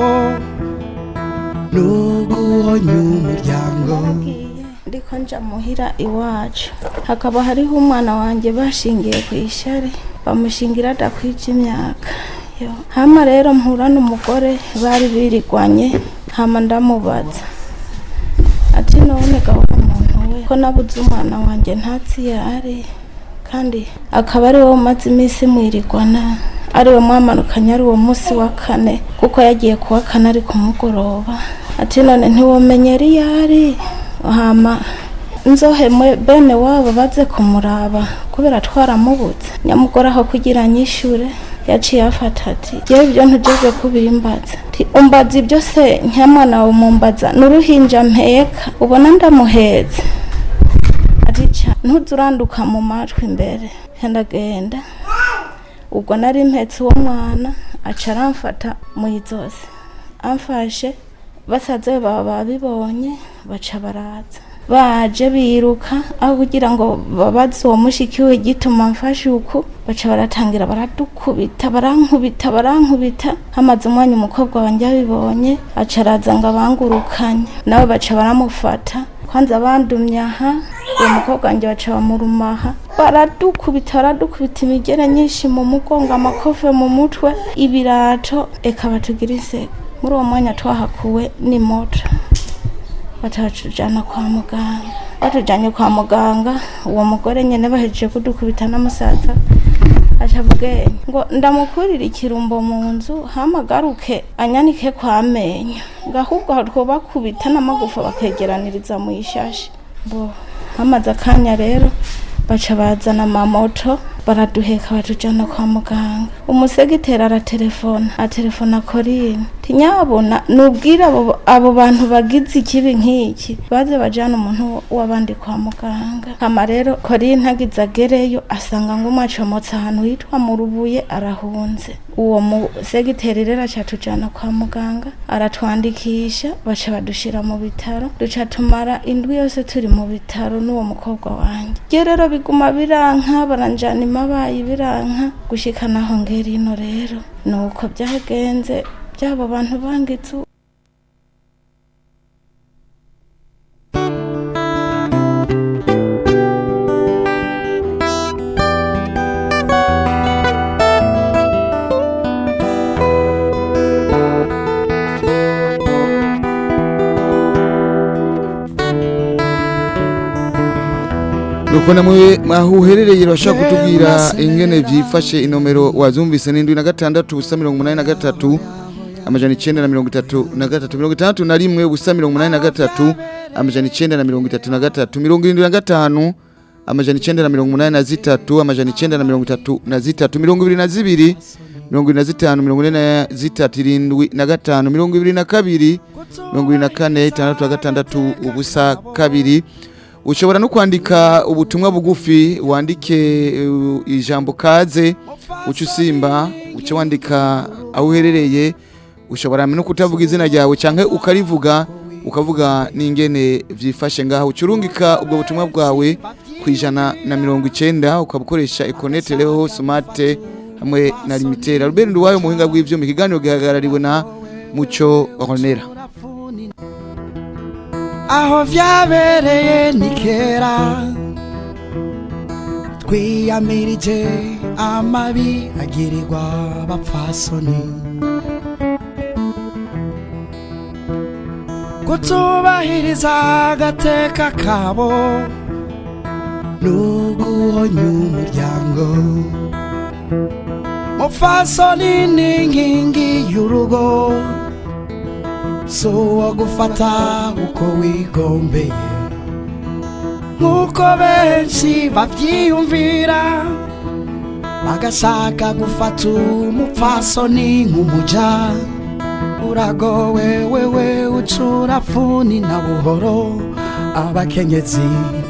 n'uguhonya umuryango ndiko nja muhira iwacu hakaba hariho umwana wanjye bashingiye ku ishari bamushingira adakwije imyaka Yo. hama rero mpura n'umugore bari birigwanye hama ndamubaza ati none gahora muntu we ko nabuze umwana wanjye ntatsi yari kandi akaba ari wowe umaze iminsi mwirigwana ari we mwamanukanye ari uwo munsi wa kane kuko yagiye kuwa kane ari ku mugoroba ati none ntiwomenyera iyo ari hama nzohemwe bene wabo baze kumuraba kubera twaramubuze nyamugore aho kugira nyishure yaciye afata ati yewe ibyo ntujejwe kubimbaza Ati, umbaza ibyo se nyamwana wawe mumbaza n'uruhinja mpeka ubona ndamuhetse ati ca ntuze uranduka mu matwi imbere ndagenda ubwo nari mpetse uwo mwana aca aramfata mu izosi amfashe basaza be baba babibonye baca baraza baje biruka aho kugira ngo babaze uwo mushikiwe gituma mfashe uku baca baratangira baradukubita barankubita barankubita hamaze umwanya umukobwa wanjye abibonye aca araza ngo abangurukanye nawe baca baramufata kwanza bandumye aha uwo mukobwa wanjye baca bamurumaha baradukubita baradukubita imigere nyinshi mu mugongo amakofe mu mutwe ibirato eka batugira iseka muri uwo mwanya twahakuwe ni moto batujyana kwa muganga batujyanye kwa muganga uwo mugore nyine bahejeje kudukubita n'umusaza aca ubwenge ngo ndamukurire ikirumbo mu nzu hamagaruke anyanike kwa menyo ngo ahubwo twubakubita n'amagufa bakegeraniriza mu ishashi bo hamaze akanya rero baca bazana amamoto baraduheka batujyana kwa muganga umusegiteri aratelefona atelefona korine tinyabona nubwire abo, abo bantu bagize ikibi nk'iki baze bajyana umuntu w'abandi kwa muganga hama rero korine agize agereyo asanga ngo umwacomotse ahantu hitwa mu rubuye arahunze uwo musegiteri rero aca tujyana kwa muganga aratwandikisha baca badushira mu bitaro duca tumara indwi yose turi mu bitaro n'uwo mukobwa wanjye ryo rero biguma biranka baranjana imabaye biranka gushika naho ngera ino rero nuko byagenze byabo bantu bangitse nuko namwe aho uherereye urashaka kutubwira ingene byifashe inomero wazumvise n'indwi na gatandatu ubusa mirongo umunani na gatatu amajana icyenda na mirongo itatu na gatatu mirongo itandatu na rimwe ubusa mirongo umunani na gatatu amajana icyenda na mirongo itatu na gatatu mirongo irindwi na gatanu amajana icyenda na mirongo umunani na zitatu amajana icyenda na mirongo itatu na zitatu mirongo ibiri na zibiri mirongo ibiri na zitanu mirongo ine na zitatu irindwi na gatanu mirongo ibiri na kabiri mirongo ibiri na kane itandatu na gatandatu ubusa kabiri ushobora no kwandika ubutumwa bugufi wandike uh, ijambo kaze uca usimba uca wandika aho uherereye ushobora no kutavuga izina ryawe cyangwa ukarivuga ukavuga n'ingene byifashe ngaho ucurungika ubwo butumwa bwawe ku ijana na mirongo icyenda ukabukoresha ikonete reho sumate hamwe na limitera rubeni nduwayo mu buhinga bw'ibyuma ikiganiro gihagarariwe na muco honera aho vyabereye ni kera twiyamirije amabi agirirwa abapfasoni kutubahiriza agateka kabo n'uguhonya umuryango mupfasoni ni inkingi y'urugo so wo gufata uko wigombeye nk'uko benshi babyiyumvira bagashaka gufata umupfasoni nk'umuja uragowe wewe ucura funi na buhoro abakenyezi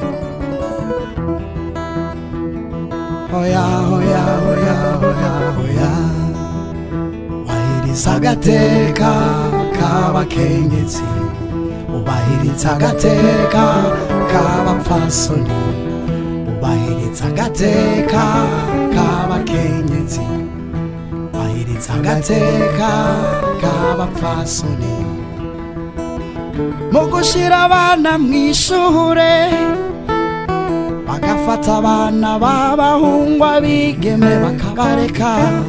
hoya hoya hoya hoya hoya wahiriza agateka k'abakenyezi ubahiriza agateka k'abapfasoni ubahiriza agateka k'abakenyezi ubahiriza agateka k'abapfasoni mu gushyira abana mu ishure bagafata abana b'abahungu abigeme bakabareka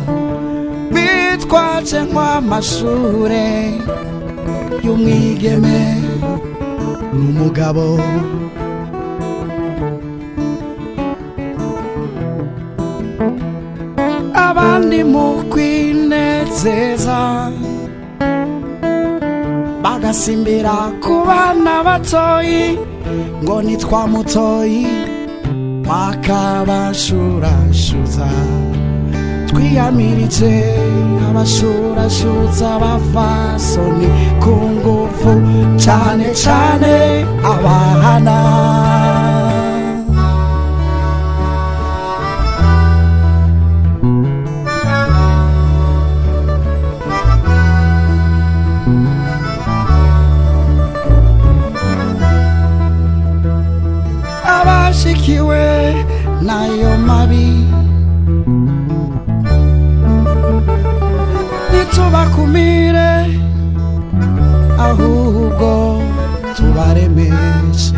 bitwaje nk'amashure y'umwigeme n'umugabo abandi mu kwinezeza bagasimbira ku bana batoyi ngo nitwa mutoyi bakabashurashuza twiyamirije abashurashuza abafasoni ku ngufu cyane cyane abana n'ayo mabi ntitubakumire ahubwo tubaremeshe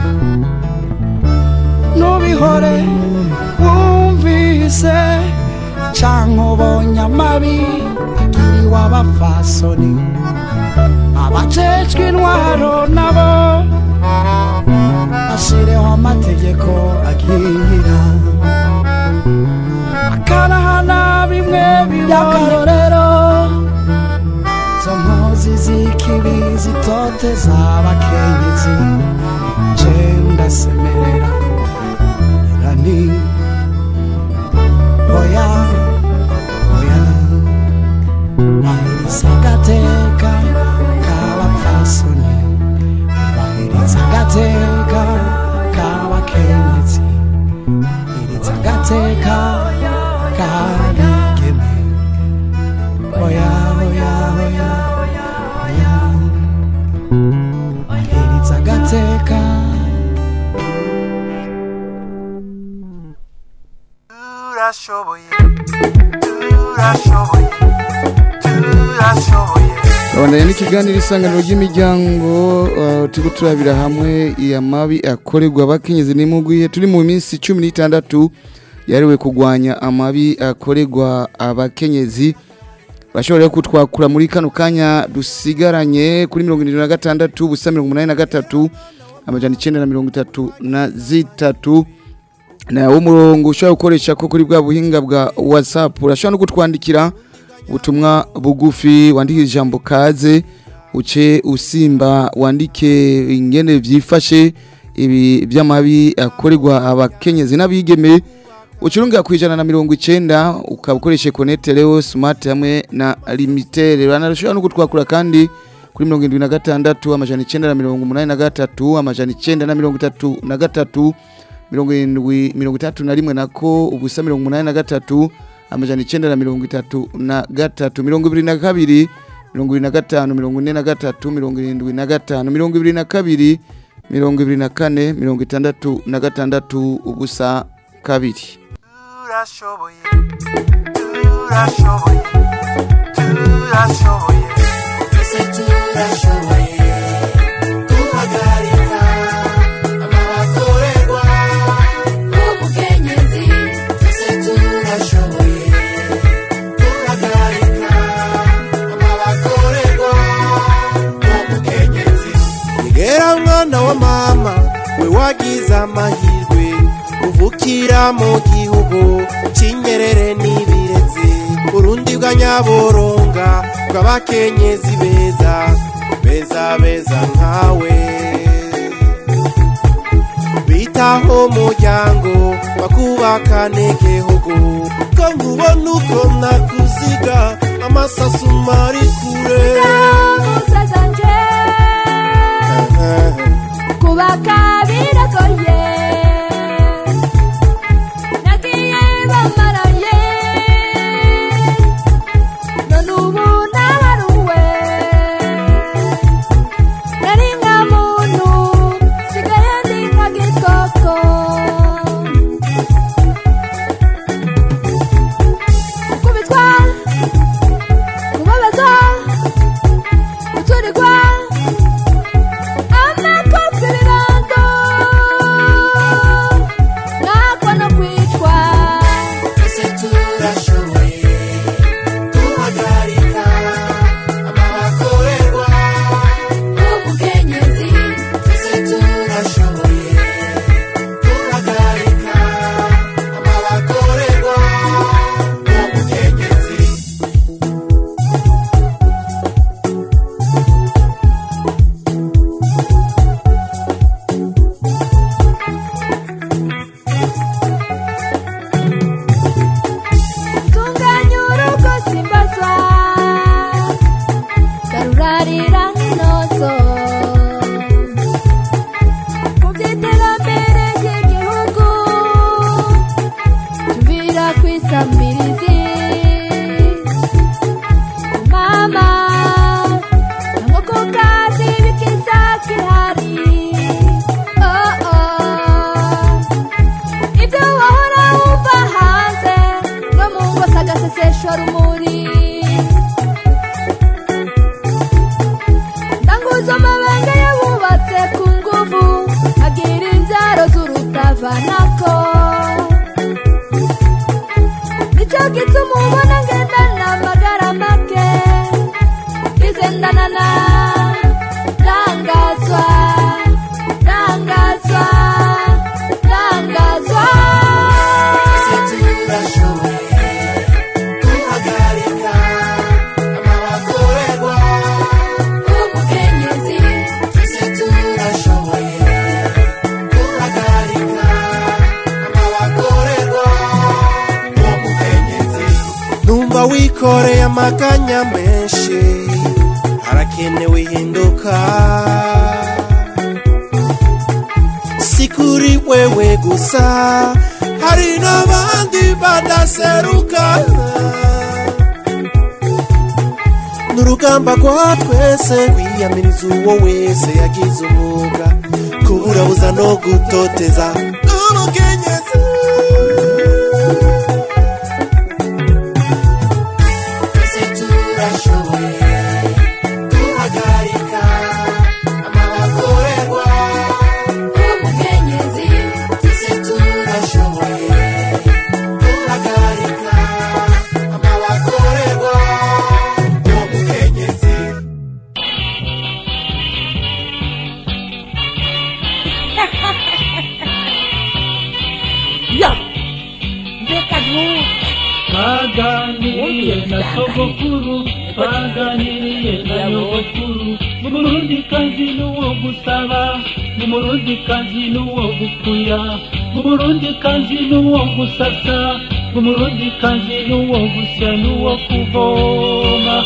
nubihore wumvise canke ubonye amabi agiriwe abafasoni abajejwe intwaro nabo bashireho amategeko akingira akarahana bimwe by'akarorero zo mpuzi z'ikibi zitoteza abakenyezi je ndasemerera irani oya oya bahiriza agateka k'abapfasoni bahiriza agateka k'abakenyezi bahiriza agateka k'abigeme oya oya oya oya bahiriza agateka turashoboye turashoboye turashoboye Abandanya n'ikiganiro isanganiro ry'imiryango uh, turiko turabira hamwe iya mabi akorerwa abakenyezi n'imugwiye turi mu minsi 16 yariwe kugwanya amabi akorerwa abakenyezi bashobora kutwakura muri kano kanya dusigaranye kuri 76 ubusa 83 amajana 933 na zitatu na umurongo ushobora gukoresha ko kuri bwa buhinga bwa WhatsApp urashobora no kutwandikira ubutumwa bugufi wandike ijambo kaze uce usimba wandike ingene vyifashe ibi by'amabi akorerwa abakenyezi n'abigeme ucurunga ku ijana na mirongo icenda ukaba ukoreshe konete reo smart hamwe na limitere banarashobora no kutwakura kandi kuri mirongo indwi na gatandatu amajana icenda na mirongo umunani na gatatu amajana icenda na mirongo itatu na gatatu mirongo irindwi mirongo itatu na rimwe nako ubusa mirongo umunani na gatatu amajana icenda na mirongo itatu na gatatu mirongo ibiri na kabiri mirongo ibiri na gatanu mirongo ine na gatatu mirongo irindwi na gatanu mirongo ibiri na kabiri mirongo ibiri na kane mirongo itandatu na gatandatu ubusa kabiri turashoboye turashoboye turashoboye twese turashoboye guhagarika amabakorerwa ubukenyezi twese turashoboye guhagarika amabakorerwa ubukenyezi nigera mwana wa mama we wagize amahirwe uvukira mu gihugu cy'inyerere n'ibirezi urundi bwa nyaboronga bw'abakenyezi beza beza beza nkawe bitaho umuryango bakubakane igihugu ko nkubona uko nakuziga amasasu mari kure kubaka biragoye nagiye bamaraye none ubu nabaruwe nari nka muntu sigaye ndi nka gikoko gukubitwa kubabaza guturirwa amakofi ibibondo wikoreye amaganya menshi harakenewe ihinduka si kuri wewe gusa hari n'abandi badaseruka n'urugamba rwa twese kwiyamiriza uwo wese yagize umwuga kuburabuza no gutoteza umukenyezi twese turashoboye duhagarika amabakorerwa umukenyezi twese turashoboye duhagarika amabakorerwa umukenyezi ya mbega nubu twaganiriye na sogokuru twaganiriye na nyogokuru umurundi kazi n'uwo gusaba umurundi kazi n'uwo gukuya umurundi kazi n'uwo gusasa umurundi kazi n'uwo gusya n'uwo kuvoma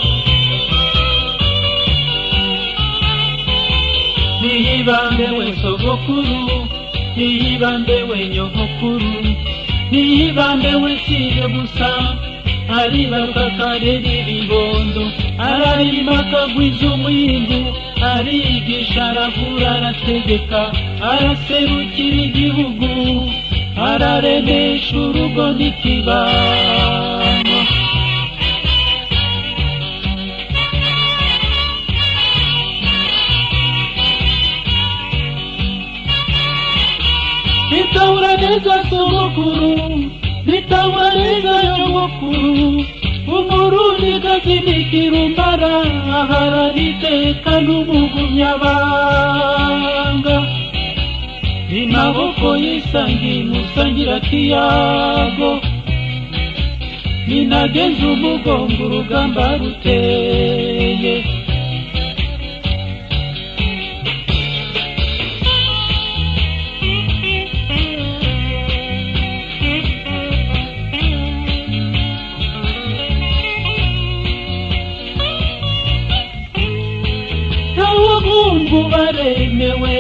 niyibambe we sogokuru niyibambe we nyogokuru niyibambe we siye gusa aribaruka karera ibibondo ararima akagwiza umwimbu arigisha aravura arategeka araserukira igihugu araremesha urugo n'ikibano bitahura neza sogokuru bitahura neza nyogokuru umurundi gazinikira umbara aharana iteka n'umugumyabanga imaboko yisangiye musangira kiyago ninageze umugongo urugamba ruteye abahungu baremewe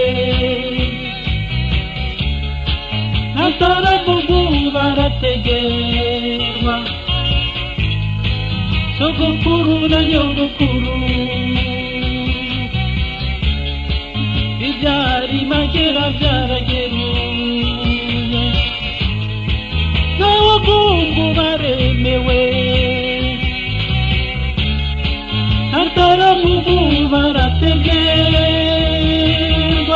ataravugu barategerwa sogokuru na nyogokuru ibyari magera byarageruye n'abahungu baremewe ataravugu barategerwa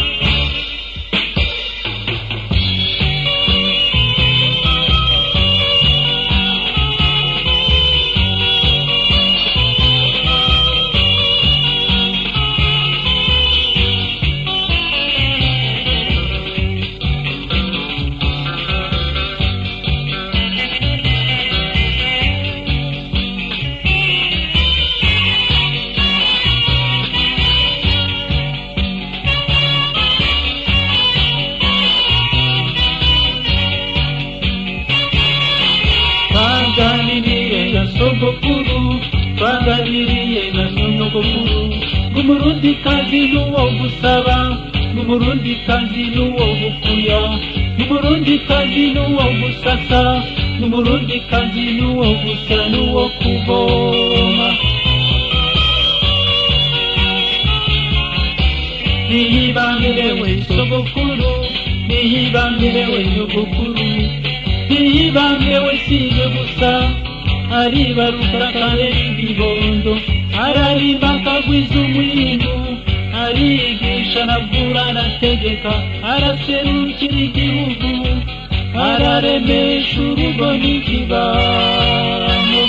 twaganiriye na sogokuru twaganiriye na nyogokuru ng'umurundi kazi n'uwo gusaba ng'umurundi kazi n'uwo gukuya ng'umurundi kazi n'uwo gusasa ng'umurundi kazi n'uwo gusa n'uwo kuvoma niyibambirewe sogokuru niyibambirewe nyogokuru ntiyibambewe siye gusa aribaruka karera ibibondo ararimba akagwiza umwindu arigisha aravura arategeka araserukira igihugu araremesha urugo n'ikibano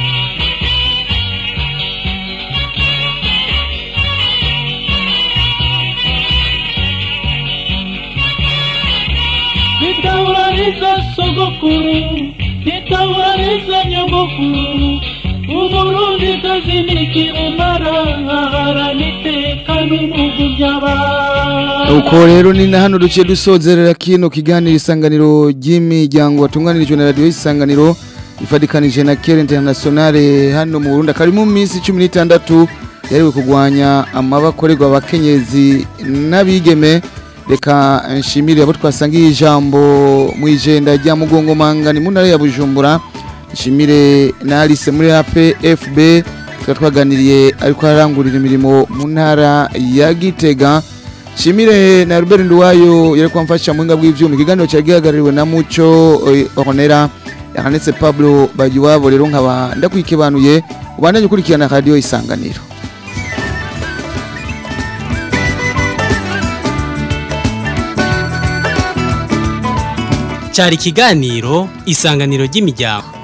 nitawurariza sogokuru nitawurariza nyogokuru umurundi kazi nikirumara aharana iteka n'umugu by'abana uko rero ni na hano duciye dusozerera kino kiganiro isanganiro ry'imiryango watunganirijwe na radiyo isanganiro ifadikanije na Care Internationale hano mu Burundi akari mu minsi 16 yariwe kugwanya amabakorerwa abakenyezi n'abigeme reka nshimire abo twasangiye ijambo mu ijenda rya mugongo mangani mu ntara ya Bujumbura nshimire na Alice muri APFB tukaba twaganiriye ariko arangurira imirimo mu ntara ya Gitega nshimire na Robert Nduwayo yari kwamfasha mu ngabwe bw'ivyuma ikiganiro cya gihagarariwe na Muco eh, Honera yahanetse Pablo Bagiwabo rero nkaba ndakwikebanuye ubandanye ukurikirana radio isanganiro cyari ikiganiro isanganiro ry'imiryango